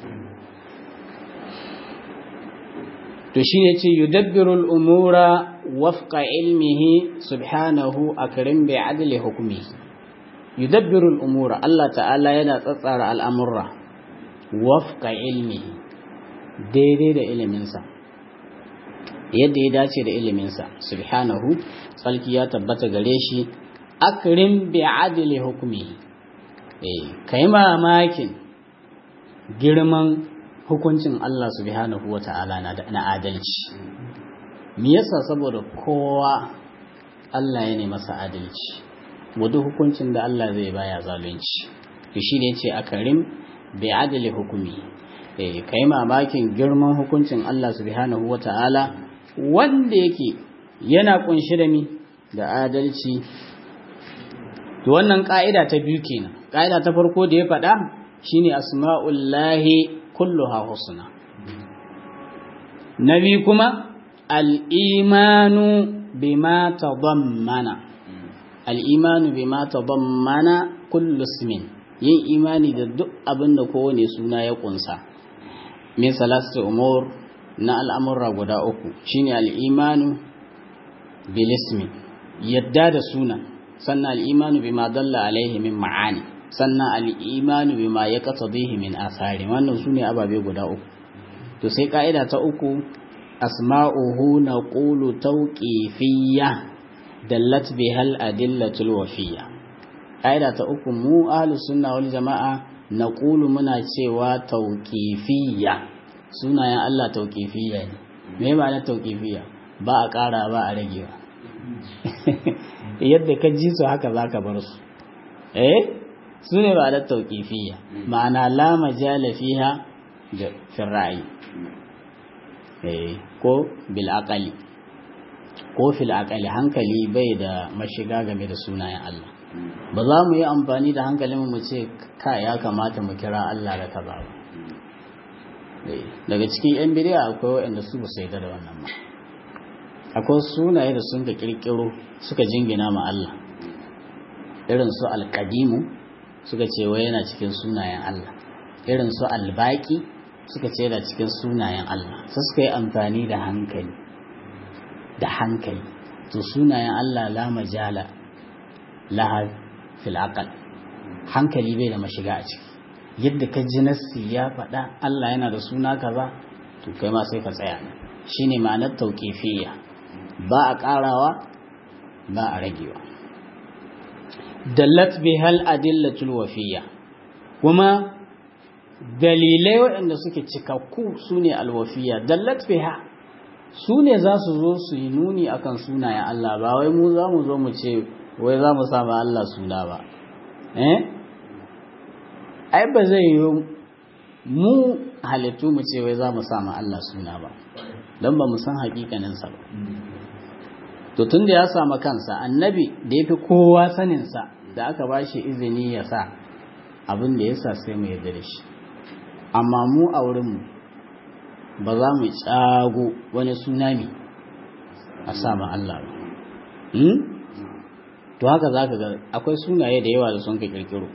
to shine ce yudabbiru al-umura wafqa ilmihi subhanahu akrim bi adli hukmi yudabbiru al-umura Allah ta'ala yana tsatsara al'amurra wafqa ilmihi daidai da iliminsa yadda ya dace da iliminsa subhanahu tsalki ya tabbata gare shi akrim bi adli hukmi eh kai mamakin girman hukuncin Allah subhanahu wata'ala na adalci me yasa saboda kowa Allah ya ne masa adalci wadda hukuncin da Allah zai baya zalunci to shine yace akrim bi adli hukmi eh kai mamakin girman hukuncin Allah subhanahu wata'ala wanda yake yana kunshi da mi da adalci to wannan ka'ida ta biyu kenan ka'ida ta farko da ya faɗa shine asma'ullahi kulluha husna nabi kuma al-imanu bima tadammana al-imanu bima tadammana kullu ismin yin imani da duk abin da kowane suna ya kunsa min salatu umur na al'amurra guda uku shine al-imanu bil ismi yadda da suna sannan al-imanu bima dalla alaihi min ma'ani sannan al'imanu bi ma ya kasa min asari wannan su ne ababe guda uku to sai ka'ida ta uku asma'uhu na ƙulu tauƙifiyya dallat bi hal adillatul wafiyya ka'ida ta uku mu ahlus sunna wal jama'a na ƙulu muna cewa tauƙifiyya sunayen Allah tauƙifiyya ne me ma'ana tauƙifiyya ba a ƙara ba a ragewa yadda ka ji su haka zaka bar su eh su ne ba da tauƙifiyya ma'ana la majala fiha da firra'i ko bil aqali ko fil aqali hankali bai da mashiga game da sunayen Allah ba za mu yi amfani da hankalin mu ce ka ya kamata mu kira Allah da kaza ba daga cikin yan bidiya akwai waɗanda su ba su yarda da wannan ba akwai sunaye da sun ka kirkiro suka jingina ma Allah irin su alƙadimu suka ce wai yana cikin sunayen Allah irin su albaki suka ce yana cikin sunayen Allah sai suka yi amfani da hankali da hankali to sunayen Allah la majala laha fil aqal hankali bai da mashiga a ciki yadda ka ji nassi ya faɗa Allah yana da suna kaza to kai ma sai ka tsaya shine ma'anar tauqifiyya ba a ƙarawa ba a ragewa dallat bihal adillatul wafiyya kuma dalilai waɗanda suke cikakku sune alwafiyya dallat biha su ne za su zo su yi nuni akan sunayen Allah ba wai mu za mu zo mu ce wai za mu sama Allah suna ba eh ai ba zai yi mu halittu mu ce wai za mu sama Allah suna ba don ba mu san hakikaninsa ba to tun da ya sama kansa annabi da ya fi kowa saninsa da aka ba shi izini ya sa abin da ya sa sai mu yarda da shi amma mu a wurinmu ba za mu tsago wani tsunami a sama Allah ba to haka za ka ga akwai sunaye da yawa da sun ka kirkiro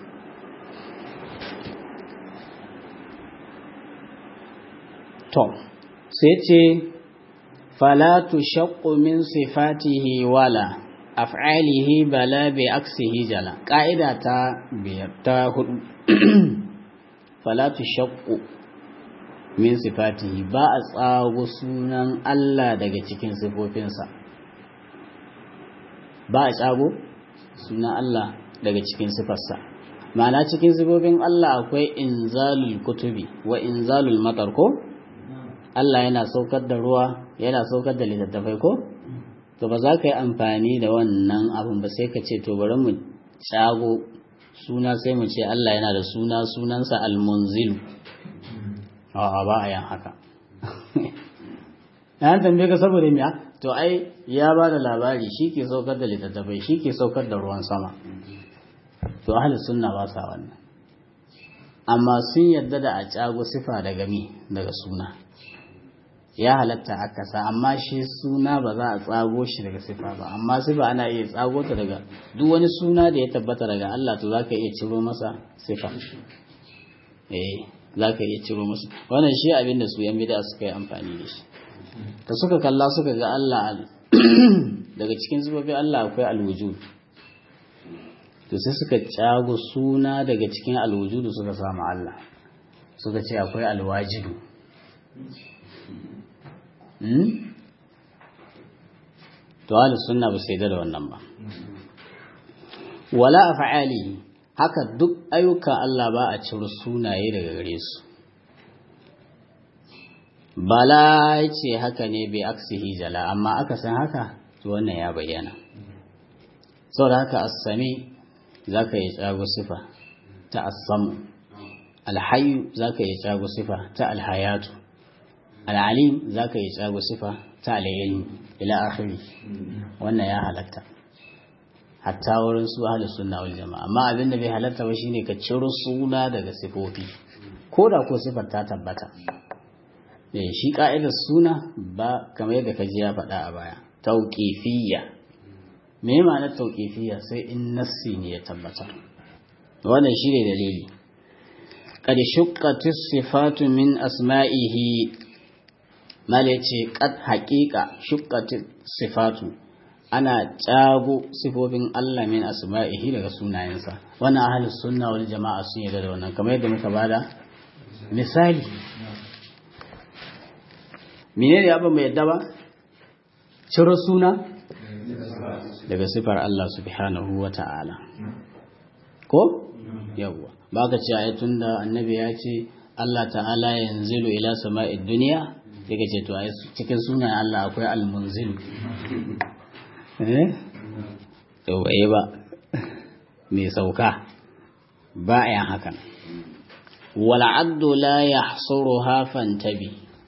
to sai ce falatu shaqqu min sifatihi wala af'alihi bala bi aksihi jala ƙa'ida ta biyar ta hudu falatu shaqqu min sifatihi ba a tsago sunan Allah daga cikin sifofinsa ba a tsago sunan Allah daga cikin sifarsa ma'ana cikin sifofin Allah akwai inzalul kutubi wa inzalul matar ko Allah yana saukar da ruwa yana saukar da littattafai ko to ba za ka yi amfani da wannan abin ba sai ka ce to bari mu tsago suna sai mu ce Allah yana da suna sunansa almunzilu a'a ba a yin haka yan tambaye ka saboda me to ai ya ba da labari shi ke saukar da littattafai shi ke saukar da ruwan sama to ahli sunna ba sa wannan amma sun yadda da a cago sifa daga mi daga suna ya halatta a kasa amma shi suna ba za a tsago shi daga sifa ba amma sifa ana iya tsago ta daga duk wani suna da ya tabbata daga Allah to zaka iya ciro masa sifa eh zaka iya ciro masa wannan shi abin da su yan bid'a suka yi amfani da shi ta suka kalla suka ga Allah daga cikin zubabin Allah akwai alwujud to sai suka cago suna daga cikin alwujudu suka samu Allah suka ce akwai alwajidu to ahli sunna ba sai da wannan ba wala af'ali haka duk ayyukan Allah ba a ciro sunaye daga gare su bala ce haka ne bai aksihi jala amma aka san haka to wannan ya bayyana saboda haka as-sami zaka yi tsago sifa ta as-samu al-hayyu zaka yi tsago sifa ta al-hayatu al-alim zaka yi tsago sifa ta al-ilm ila akhiri wannan ya halatta hatta wurin su ahli sunna wal jama'a amma abin da bai halatta ba shine ka ciro suna daga sifofi ko da ko sifar ta tabbata eh shi ka'idar suna ba kamar yadda ka ji ya faɗa a baya tauqifiyya me ma'anar tauqifiyya sai in nassi ne ya tabbata wannan shine dalili qad shuqqatis sifatu min asma'ihi mala ce qad haqiqa shuqqatis sifatu ana cago sifofin Allah min asma'ihi daga sunayensa wannan ahlus sunna wal jama'a sun yarda da wannan kamar yadda muka bada misali menene abin mai yadda ba ciro suna daga sifar Allah subhanahu wa ta'ala ko yawwa ba ka ce ai tunda annabi ya ce Allah ta'ala yanzilu ila sama'id duniya sai ka ce to ai cikin sunayen Allah akwai al-munzilu eh ba mai sauka ba a yin hakan wal'addu la ya hafan tabi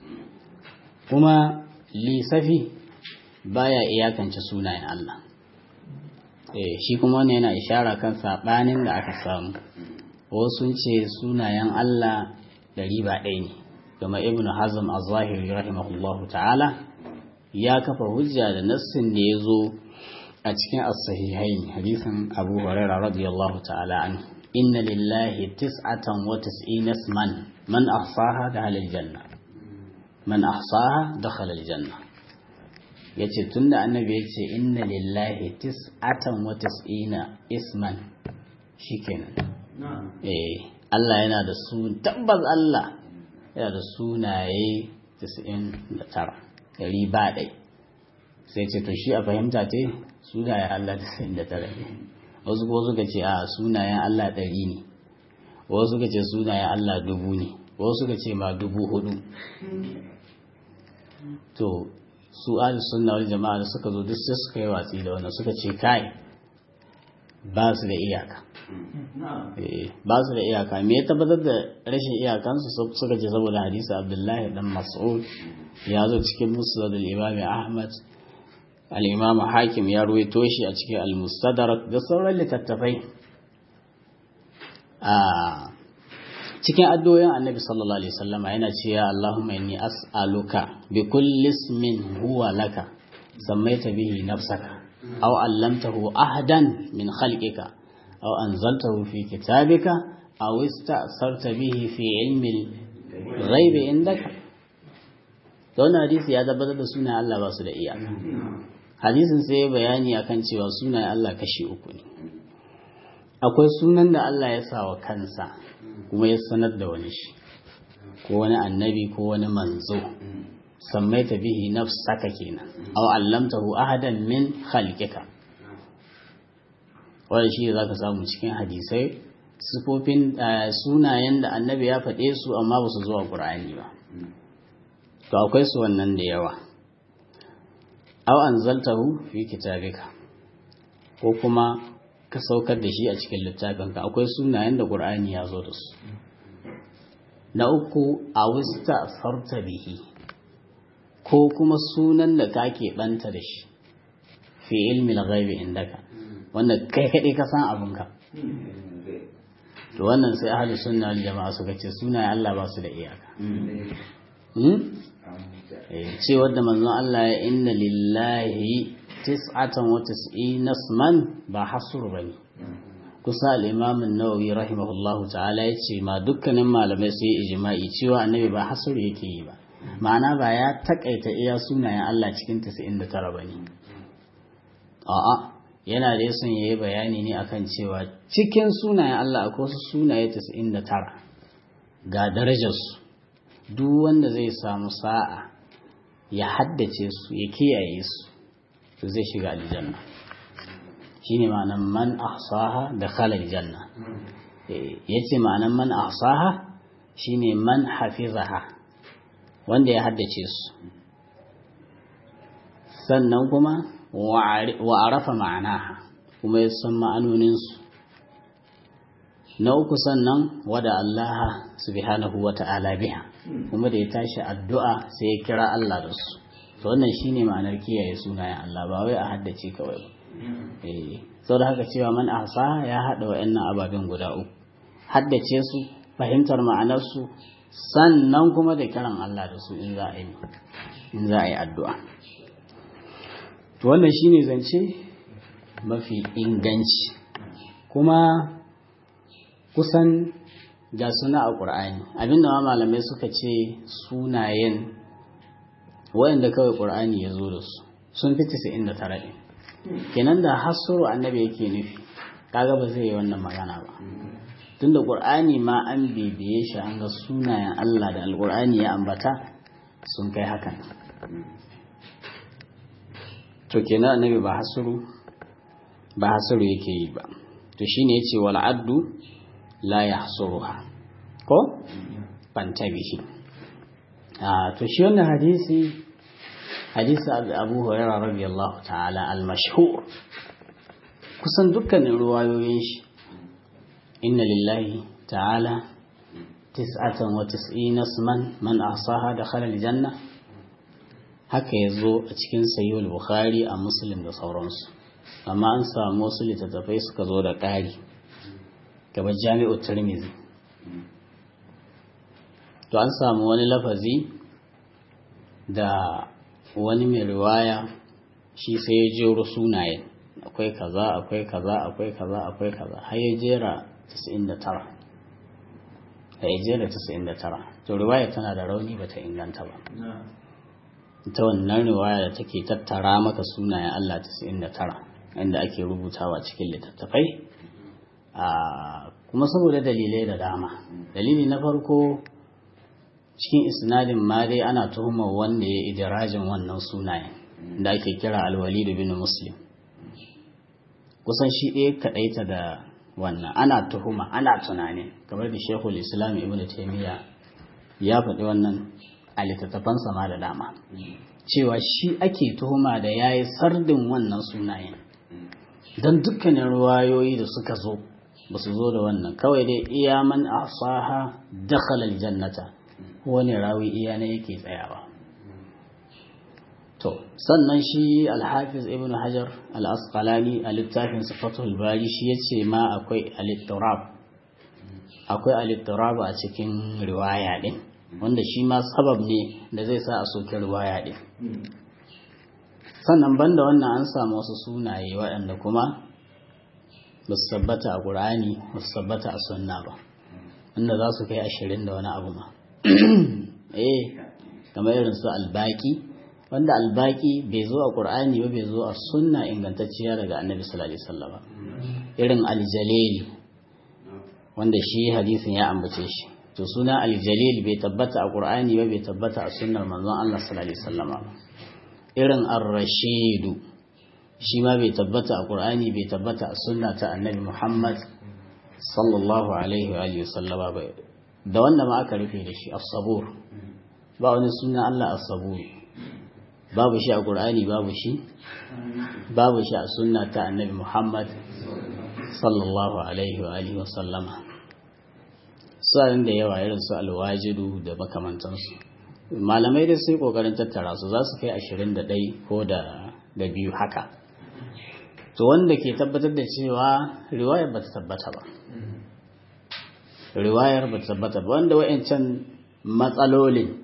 kuma lisafi baya iyakance sunayen Allah eh shi kuma wannan yana ishara kan saɓanin da aka samu wasu ce sunayen Allah ɗari ba ɗaya ne kuma ibnu hazm az-zahiri rahimahullahu ta'ala ya kafa hujja da nassin da ya zo a cikin as-sahihain hadisin Abu Hurairah radiyallahu ta'ala anhu inna lillahi tis'atan wa tis'ina isman man ahsaha dakhala al-janna man ahsaha dakhala al-janna yace tunda annabi yace inna lillahi tis'atan wa tis'ina isman shikenan eh Allah yana da su tabbas Allah yana da sunaye 99 ɗari ba ɗai sai ce to shi a fahimta te sunayen Allah tasa'in da tara ne wasu ko suka ce a sunayen Allah ɗari ne wasu suka ce sunayen Allah dubu ne wasu suka ce ma dubu hudu to su ahli sunna wal jama'a da suka zo duk sai suka yi watsi da wannan suka ce kai ba su da iyaka ba su da iyaka me ya tabbatar da rashin iyakansu suka ce saboda hadisi abdullahi dan mas'ud ya zo cikin musnad al-imam ahmad al-imam hakim ya ruwaito shi a cikin al-mustadrak da sauran littattafai a cikin addu'o'in annabi sallallahu alaihi wasallama yana cewa allahumma inni as'aluka bi kulli ismin huwa laka sammaita bihi nafsaka aw allamtahu ahadan min khalqika aw anzaltahu fi kitabika aw ista'sarta bihi fi ilmi al-ghaibi indaka wannan hadisi ya tabbatar da sunayen Allah ba su da iyaka hadisin sai ya bayani akan cewa sunayen Allah kashi uku ne akwai sunan da Allah ya sa wa kansa kuma ya sanar da wani shi ko wani annabi ko wani manzo sammaita bihi nafsaka kenan aw allamtahu ahadan min khalqika wannan shi zaka samu cikin hadisai sifofin sunayen da annabi ya faɗe su amma ba su zuwa Qur'ani ba to akwai su wannan da yawa aw anzaltahu fi kitabika ko kuma ka saukar da shi a cikin littafinka akwai sunayen da Qur'ani ya zo da su na uku awista farta bihi ko kuma sunan da kake banta da shi fi ilmi ghaibi indaka wanda kai kaɗai ka san abinka to wannan sai ahlus sunna wal jama'a suka ce sunayen Allah ba su da iyaka ce wadda manzon Allah ya inna lillahi tis'atan wa tis'ina isman ba hasur bane kusa al-imam an-nawawi rahimahullahu ta'ala yace ma dukkanin malamai sai ijma'i cewa annabi ba hasur yake yi ba ma'ana ba ya takaita iya sunayen Allah cikin 99 bane a'a yana da yason yayi bayani ne akan cewa cikin sunayen Allah akwai wasu sunaye 99 ga darajarsu duk wanda zai samu sa'a ya haddace su ya kiyaye su to zai shiga aljanna shine ma'anan man ahsaha da khala aljanna yace ma'anan man ahsaha shine man hafizaha wanda ya haddace su sannan kuma wa arafa ma'anaha kuma ya san ma'anoninsu na uku sannan wada Allah subhanahu wa ta'ala biha kuma da ya tashi addu'a sai ya kira Allah da su to wannan shine ma'anar kiyaye sunayen Allah ba wai a haddace kawai ba eh da haka cewa man ahsa ya hada wa'annan ababen guda uku haddace su fahimtar ma'anar su sannan kuma da kiran Allah da su in za a yi in za a yi addu'a to wannan shine zance mafi inganci kuma kusan ga suna a ƙur'ani abinda ma malamai suka ce sunayen wayanda kawai ƙur'ani ya zo da su sun fi 99 ɗin kenan da hasuru annabi yake nufi kaga ba zai yi wannan magana ba tunda ƙur'ani ma an bibiye shi an ga sunayen Allah da alƙur'ani ya ambata sun kai hakan to kenan annabi ba hasuru ba hasuru yake yi ba to shine yace wal addu la yahsuruha ko bantabihi ah to shi wannan hadisi hadisi Abu Hurairah radiyallahu ta'ala al-mashhur kusan dukkanin ruwayoyin shi inna lillahi ta'ala tis'atan wa tis'ina isman man ahsaha dakhala al-janna haka yazo a cikin sahih al-bukhari a muslim da sauransu amma an samu wasu littattafai suka zo da ƙari gaba jami'u tirmizi to an samu wani lafazi da wani mai riwaya shi sai ya jero sunayen akwai kaza akwai kaza akwai kaza akwai kaza har ya jera 99 da ya jera 99 to riwaya tana da rauni bata inganta ba ita wannan riwaya da take tattara maka sunayen Allah 99 inda ake rubutawa cikin littattafai kuma saboda dalilai da dama dalili na farko cikin isnadin ma dai ana tuhumar wanda ya idirajin wannan sunayen da ake kira alwalidu bin muslim kusan shi ɗaya kaɗaita da wannan ana tuhuma ana tunanin kamar da shekul islam ibn taimiyya ya faɗi wannan a littattafansa ma da dama cewa shi ake tuhuma da ya yi sardin wannan sunayen don dukkanin ruwayoyi da suka zo ba su zo da wannan kawai dai iya man asaha dakhala aljannata wani rawi iya ne yake tsayawa to sannan shi alhafiz ibn hajar al-asqalani a littafin sifatul bari shi yace ma akwai al-ittirab akwai al-ittirab a cikin riwaya din wanda shi ma sabab ne da zai sa a soke riwaya din sannan banda wannan an samu wasu sunaye waɗanda kuma ba su tabbata a ƙur'ani ba su tabbata a sunna ba wanda za su kai ashirin da wani abu ma eh kamar irin su albaki wanda albaki bai zo a ƙur'ani ba bai zo a sunna ingantacciya daga annabi sallallahu alaihi wasallam irin aljalil wanda shi hadisin ya ambace shi to suna aljalil bai tabbata a ƙur'ani ba bai tabbata a sunnar manzon Allah sallallahu alaihi wasallam irin ar-rashidu shi ma bai tabbata a ƙur'ani bai tabbata a sunna ta annabi Muhammad sallallahu alaihi wa alihi sallama ba da wanda ma aka rufe da shi as-sabur ba wani suna Allah as-sabur babu shi a ƙur'ani babu shi babu shi a sunna ta annabi Muhammad sallallahu alaihi wa alihi wa sallama sa'in da yawa irin su alwajidu da makamantansu malamai da sai kokarin tattara su za su kai ashirin da ɗai ko da biyu haka to wanda ke tabbatar da cewa riwayar ba ta tabbata ba riwayar ba ta tabbata ba wanda wa'ancan matsalolin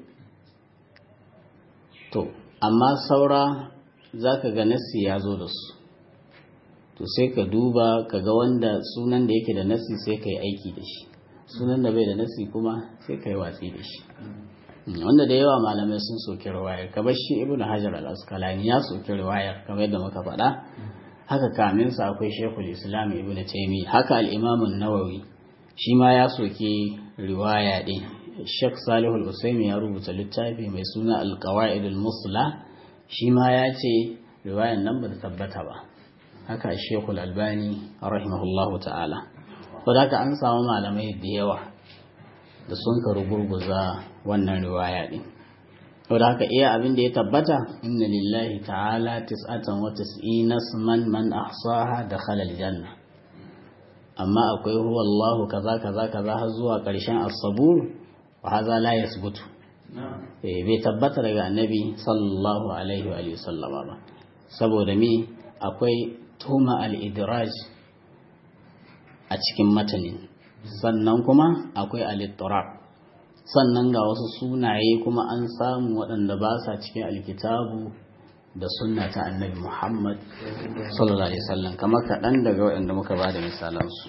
to amma saura za ka ga nassi ya zo da su to sai ka duba ka ga wanda sunan da yake da nassi sai ka yi aiki da shi sunan da bai da nassi kuma sai ka yi watsi da shi wanda da yawa malamai sun soki riwayar kamar shi ibnu hajar al-asqalani ya soki riwayar kamar yadda muka faɗa haka kamin sa akwai shekul islam ibnu taymi haka al-imam an-nawawi shi ma ya soki riwaya din shek salih al-usaimi ya rubuta littafi mai suna al-qawaid al-musla shi ma ya ce riwayar nan ba ta tabbata ba haka shekul albani rahimahullahu ta'ala saboda haka an samu malamai da yawa da sun karu gurguza wannan riwaya din saboda haka iya abin da ya tabbata inna lillahi ta'ala tis'atan wa tis'ina man man ahsaha dakhala aljanna amma akwai huwa Allahu kaza kaza kaza har zuwa karshen as-sabur wa hadha la yasbutu eh bai tabbata daga annabi sallallahu alaihi wa sallama ba saboda me akwai tuma al-idraj a cikin matanin sannan kuma akwai alittirab sannan ga wasu sunaye kuma an samu waɗanda ba sa cikin alkitabu da sunna ta annabi muhammad sallallahu alaihi wasallam kamar kaɗan daga waɗanda muka ba da misalansu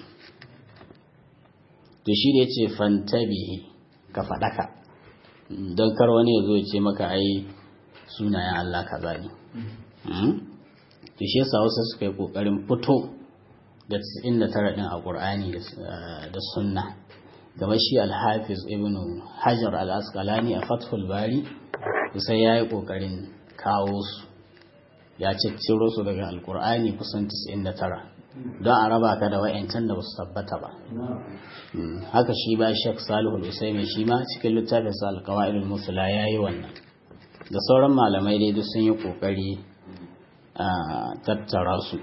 to shi da ya ce fantabihi ka faɗaka don kar wani ya zo ya ce maka ai sunayen allah kaza ne to shi yasa wasu suka yi ƙoƙarin fito da 99 din a Qur'ani da Sunna gaba shi Al-Hafiz Ibn Hajar Al-Asqalani a Fathul Bari sai yayi kokarin kawo su ya cicciro su daga Al-Qur'ani kusan 99 don a raba ka da wayancan da basu tabbata ba haka shi ba Sheikh Salihu Al-Usaimi shi ma cikin littafin sa Al-Qawaid al-Musla yayi wannan da sauran malamai dai duk sun yi kokari a tattara su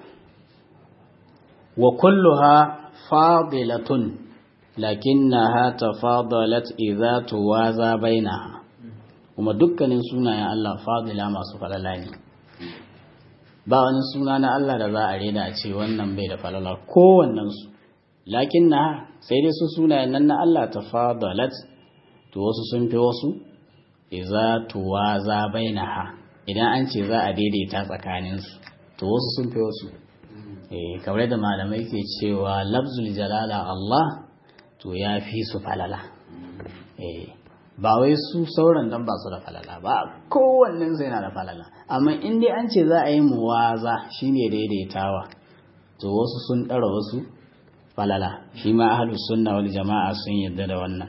وكلها فاضلة لكنها تفاضلت إذا توازى بينها kuma dukkanin sunayen Allah fadila masu falala ne ba wani suna na Allah da za a rena a ce wannan bai da falala kowannen su lakin na sai dai su sunayen nan na Allah ta fadalat to wasu sun fi wasu iza tuwaza bainaha idan an ce za a daidaita tsakaninsu to wasu sun fi wasu kamar da malamai ke cewa lafzul jalala Allah to ya fi su falala ba wai su sauran dan ba su da falala ba kowannen sai na da falala amma in dai an ce za a yi muwaza shine daidaitawa to wasu sun ɗara wasu falala shi ma ahlus sunna wal jama'a sun yarda da wannan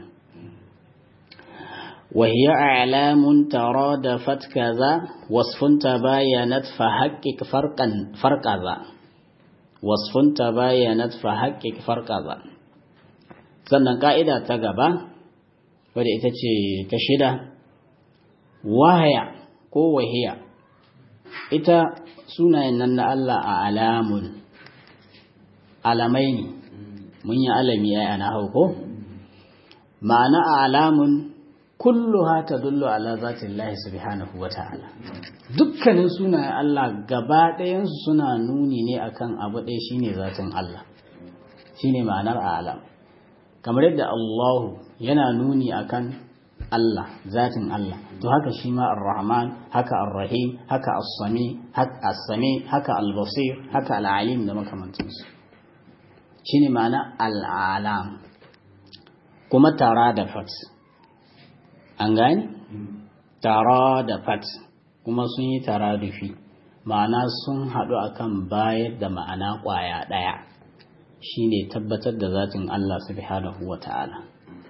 وهي أعلام ترادفت كذا وصف تباينت فحقق فرقا فرق ذا wasfun tabayyanat fa haƙƙiƙ farƙaza sannan ƙa'ida ta gaba wadda ita ce ta shida wahaya ko wahiya ita sunayen nan na Allah a alamun alamai ne mun yi alami ya ana hauko ma'ana a alamun kulluha tadullu ala zatin Allah subhanahu wa ta'ala dukkanin sunayen Allah gaba ɗayansu suna nuni ne akan abu ɗaya shine zatin Allah shine ma'anar alam kamar yadda Allahu yana nuni akan Allah zatin Allah to haka shi ma ar-Rahman haka ar-Rahim haka as-Sami haka as-Sami haka al-Basir haka al-Alim da makamantansu shine ma'ana al-alam kuma tara da fat an gani tara da fat kuma sun yi taradufi ma'ana sun haɗu akan bayar da ma'ana ƙwaya ɗaya shine tabbatar da zatin Allah subhanahu wa ta'ala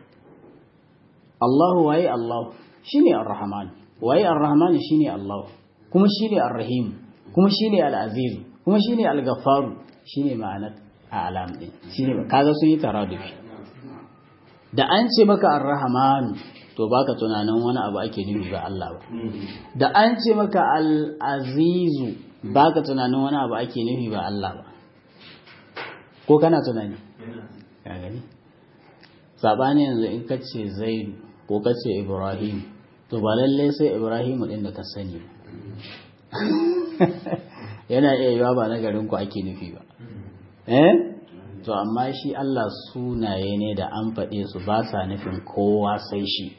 Allahu waye Allah shine ar-Rahman waye ar-Rahman shine Allah kuma shine ar-Rahim kuma shine al-Aziz kuma shine al-Ghaffar shine ma'anar alam din shine kaga sun yi taradufi da an ce maka ar-Rahman to baka tunanin wani abu ake nufi ba Allah ba da an ce maka al-azizu baka tunanin wani abu ake nufi ba Allah ba ko kana tunani ka gani sabani yanzu in kace zaidu ko kace ibrahim to ba lalle sai ibrahimu din da ka sani ba yana iya yiwa ba na garin ku ake nufi ba eh to amma shi Allah sunaye ne da an faɗe su ba sa nufin kowa sai shi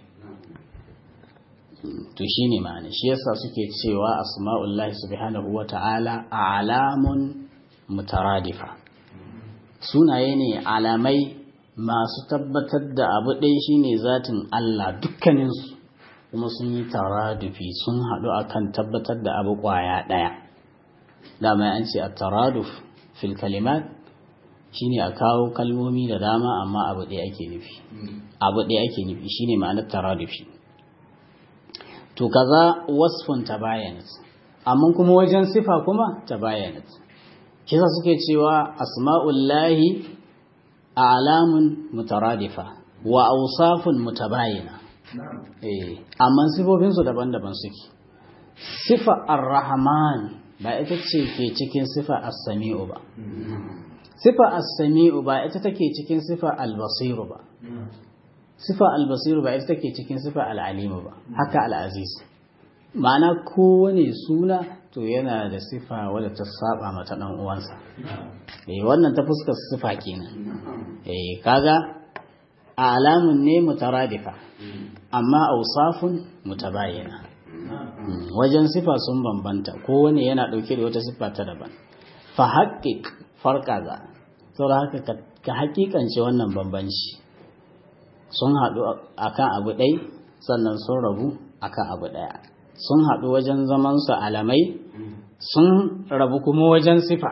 to shi ne ma'ana shi yasa suke cewa asma'ullahi subhanahu wa ta'ala alamun mutaradifa sunaye ne alamai masu tabbatar da abu ɗaya shine zatin Allah dukkaninsu kuma sun yi taradufi sun haɗu akan tabbatar da abu ƙwaya ɗaya dama an ce a taraduf fil kalimat shine a kawo kalmomi da dama amma abu ɗaya ake nufi abu ɗaya ake nufi shine ma'anar taradufi to kaza wasfun tabayanat amma kuma wajen sifa kuma tabayanat kisa suke cewa asma'ullahi a'lamun mutaradifa wa awsafun mutabayina eh amma sifofin su daban-daban suke sifa ar-rahman ba ita ce ke cikin sifa as-sami'u ba sifa as-sami'u ba ita take cikin sifa al-basiru ba sifa al-basiru ba ita take cikin sifa al-alimu ba haka al-aziz ma'ana kowane suna to yana da sifa wadda ta saba mata dan uwansa eh wannan ta fuskar sifa kenan eh kaga alamun ne mutaradifa amma awsafun mutabayina wajen sifa sun bambanta kowane yana dauke da wata sifa ta daban fa haqqiq farqaza saboda haka ka hakikance wannan bambanci sun haɗu akan abu ɗai sannan sun rabu akan abu ɗaya sun haɗu wajen zamansu alamai sun rabu kuma wajen sifa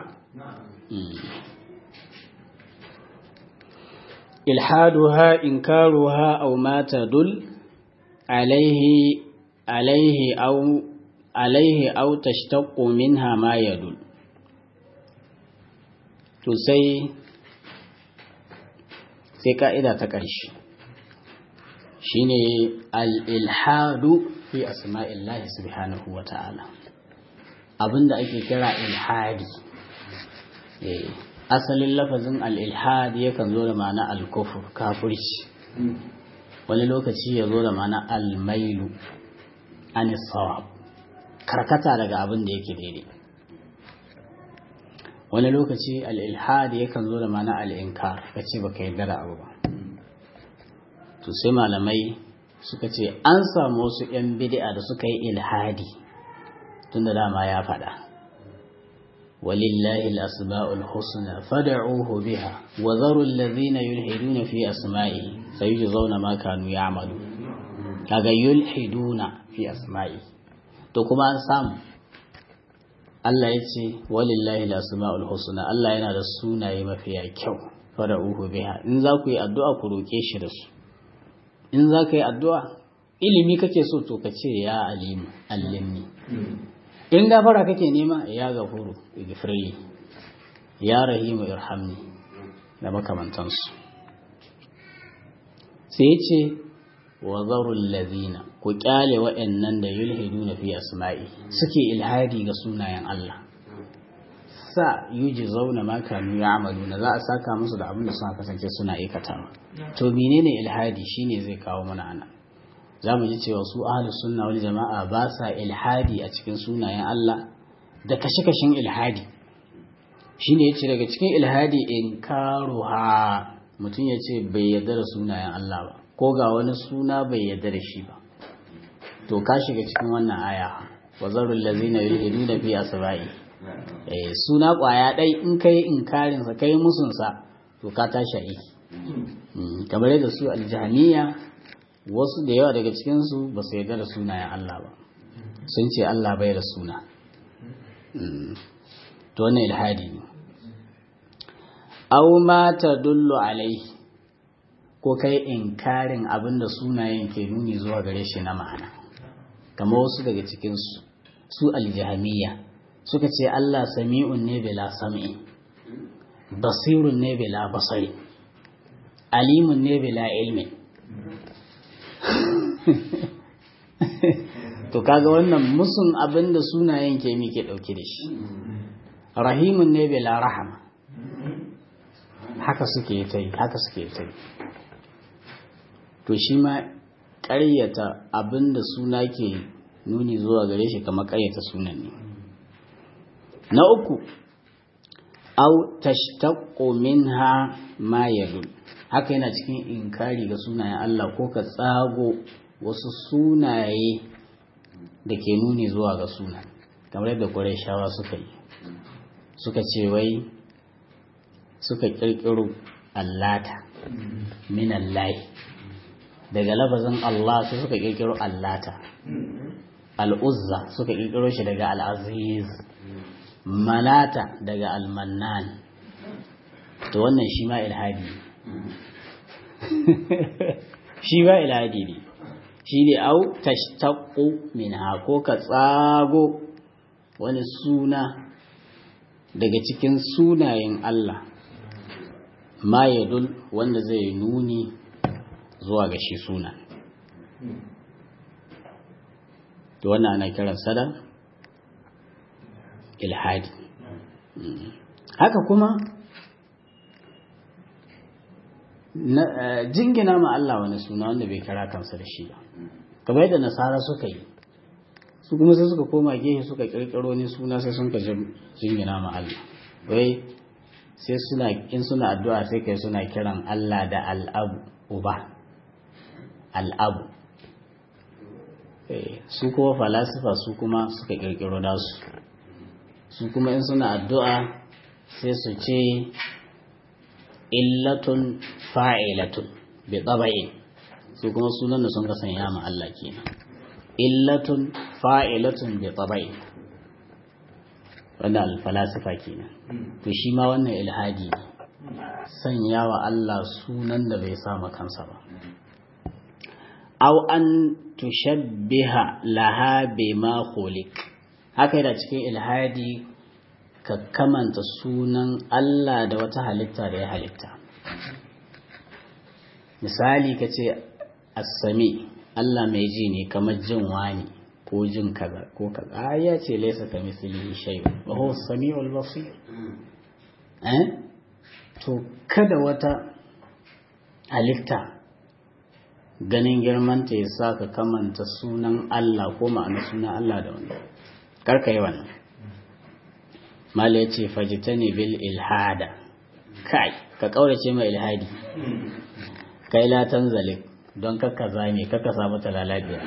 ilhaduha inkaruha aw ma tadul alaihi alaihi aw alaihi aw tashtaqu minha ma yadul to sai sai ka'ida ta ƙarshe shine al-ilhadu fi asma'illahi subhanahu wa ta'ala abinda ake kira ilhadi asalin lafazin al-ilhad yakan zo da ma'ana al-kufur kafirci wani lokaci ya zo da ma'ana al-mailu an sawab karkata daga abin da yake daidai wani lokaci al-ilhad yakan zo da ma'ana al-inkar kace baka yarda da abu ba to sai malamai suka ce an samu wasu 'yan bid'a da suka yi ilhadi tun da dama ya faɗa walillahi al-asma'ul husna fad'uhu biha wa zaru alladhina yulhiduna fi asma'i sayujzauna ma kanu ya'malu kaga yulhiduna fi asma'i to kuma an samu Allah ya ce walillahi al-asma'ul husna Allah yana da sunaye mafiya kyau fad'uhu biha in za ku yi addu'a ku roke shi da su in za ka yi addu'a ilimi kake so to ka ce ya alimu allimni in gafara kake nema ya gafuru igfirli ya rahimu irhamni da makamantansu sai ce wa zarul lazina ku kyale waɗannan da yulhiduna fi asma'i suke ilhadi ga sunayen Allah sa yuji zauna ma kanu ya'maluna za a saka musu da abin da suka kasance suna aikatawa to menene ilhadi shine zai kawo mana ana zamu ji cewa su ahlus sunna wal jama'a ba sa ilhadi a cikin sunayen Allah da kashe-kashen ilhadi shine yace daga cikin ilhadi inkaruha mutum yace bai yarda da sunayen Allah ba ko ga wani suna bai yarda da shi ba to ka shiga cikin wannan aya wa zarul ladzina yulhiduna fi asba'i suna ƙwaya ɗai in ka yi inkarinsa ka yi musunsa to ka tashi aiki kamar yadda su aljihaniya wasu da yawa daga cikinsu ba su yarda da sunayen Allah ba sun ce Allah bai da suna to wannan ilhadi ne au ma ta dullu alai ko kai inkarin abin da sunayen ke nuni zuwa gare shi na ma'ana kamar wasu daga cikinsu su aljihamiya suka ce Allah sami'un ne bila sam'i basirun ne bila basari alimun ne bila ilmin to kaga wannan musun abin da sunayen ke mi ke dauke da shi rahimun ne bila rahama haka suke ta yi haka suke ta yi to shi ma ƙaryata abinda suna ke nuni zuwa gare shi kamar ƙaryata sunan ne na uku au tashtaqu minha ma yadul haka yana cikin inkari ga sunayen Allah ko ka tsago wasu sunaye da ke nuni zuwa ga suna kamar yadda Qurayshawa suka yi suka ce wai suka kirkiro allata min allahi daga lafazin Allah sai suka kirkiro allata al'uzza suka kirkiro shi daga al'aziz manata daga almannan to wannan shi ma ilhadi shi ma ilhadi ne shi ne au tashtaqu minha ko ka tsago wani suna daga cikin sunayen Allah ma yadul wanda zai nuni zuwa ga shi suna to wannan ana kiran sada ilhadi haka kuma jingina ma Allah wani suna wanda bai kira kansa da shi ba kamar yadda nasara suka yi su kuma sai suka koma gefe suka kirkiro ni suna sai sun ka jingina ma Allah wai sai suna in suna addu'a sai kai suna kiran Allah da al'abu uba al'abu su kuma falasifa su kuma suka kirkiro nasu su kuma in suna addu'a sai su ce illatun fa'ilatun bi tsaba'i su kuma sunan da sun ka sanya ma Allah kenan illatun fa'ilatun bi tsaba'i wanda alfalasifa kenan to shi ma wannan ilhadi ne sanya wa Allah sunan da bai sama kansa ba aw an tushabbiha laha bima khuliq haka yana cikin ilhadi ka kamanta sunan Allah da wata halitta da ya halitta misali ka ce assami Allah mai ji ne kamar jin wani ko jin kaza ko kaza ya ce laisa ka mislihi shay'un wa huwa as-sami'ul basir eh to kada wata halitta ganin girmanta ya sa ka kamanta sunan Allah ko ma'ana sunan Allah da wani karka yi wannan mala ya ce fajita ne bil ilhada kai ka kaurace mai ilhadi kai latan zalik don kakka zame kakka samu talalabiya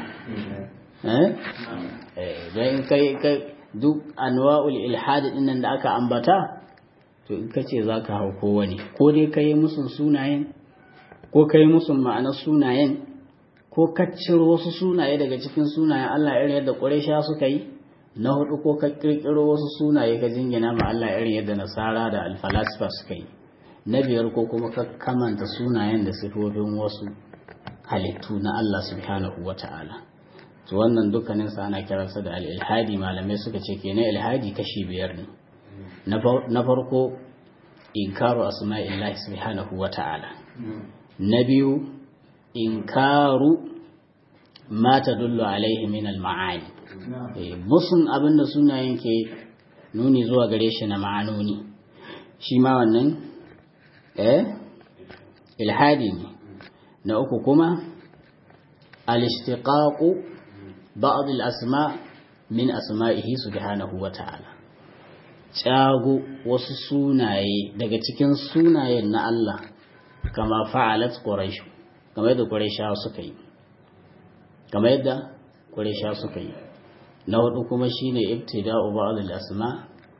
don kai duk anwa'ul ilhadi dinnan da aka ambata to in ka ce za ka hau kowane ko dai ka yi musun sunayen ko ka yi musun ma'anar sunayen ko ka ciro wasu sunaye daga cikin sunayen Allah irin yadda ƙuraisha suka yi na hudu ko ka kirkiro wasu sunaye ka jingina ma Allah irin yadda nasara da alfalasifa suka yi na biyar ko kuma ka kamanta sunayen da sifofin wasu halittu na Allah subhanahu wa ta'ala to wannan dukkanin sa ana kiransa da al-ilhadi malamai suka ce kenan ilhadi kashi biyar ne na farko inkaru asma'illahi subhanahu wa ta'ala na biyu inkaru ma tadullu alaihi min al-ma'ani musun abin da sunayen ke nuni zuwa gare shi na ma'anoni shi ma wannan eh ilhadi ne na uku kuma al-ishtiqaqu ba'd al-asma min asma'ihi subhanahu wa ta'ala cago wasu sunaye daga cikin sunayen na Allah kama fa'alat quraish kamar yadda quraishawa suka yi kamar yadda quraishawa suka yi na hudu kuma shine ibtida'u ba'd al-asma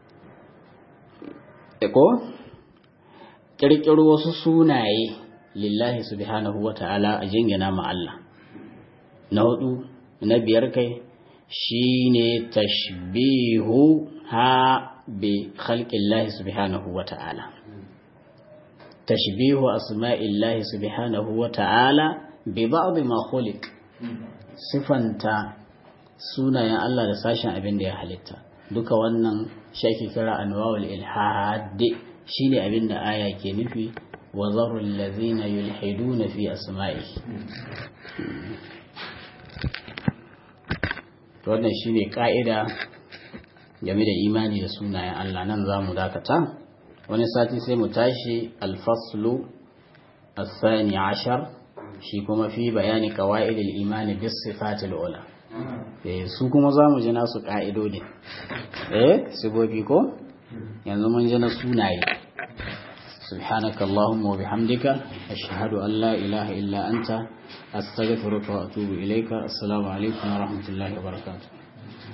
ko kirkiro wasu sunaye lillahi subhanahu wata'ala a jingina ma Allah na hudu na biyar kai shine tashbihu ha bi khalqillahi subhanahu wata'ala tashbihu asma'illahi subhanahu wata'ala bi ba'd ma khuliq sifanta sunayen Allah da sashen abin da ya halitta duka wannan shaki kira anwa'ul ilhad shine abin da aya ke nufi wa zarul ladzina yulhiduna fi asma'i to wannan shine ka'ida game da imani da sunayen Allah nan zamu dakata wani sati sai mu tashi al-faslu الثاني عشر shi kuma fi bayani qawaidil imani bis sifatil ula eh su kuma zamu ji nasu ka'idodin eh sibobi ko yanzu mun ji na sunaye سبحانك اللهم وبحمدك أشهد أن لا إله إلا أنت أستغفرك وأتوب إليك السلام عليكم ورحمة الله وبركاته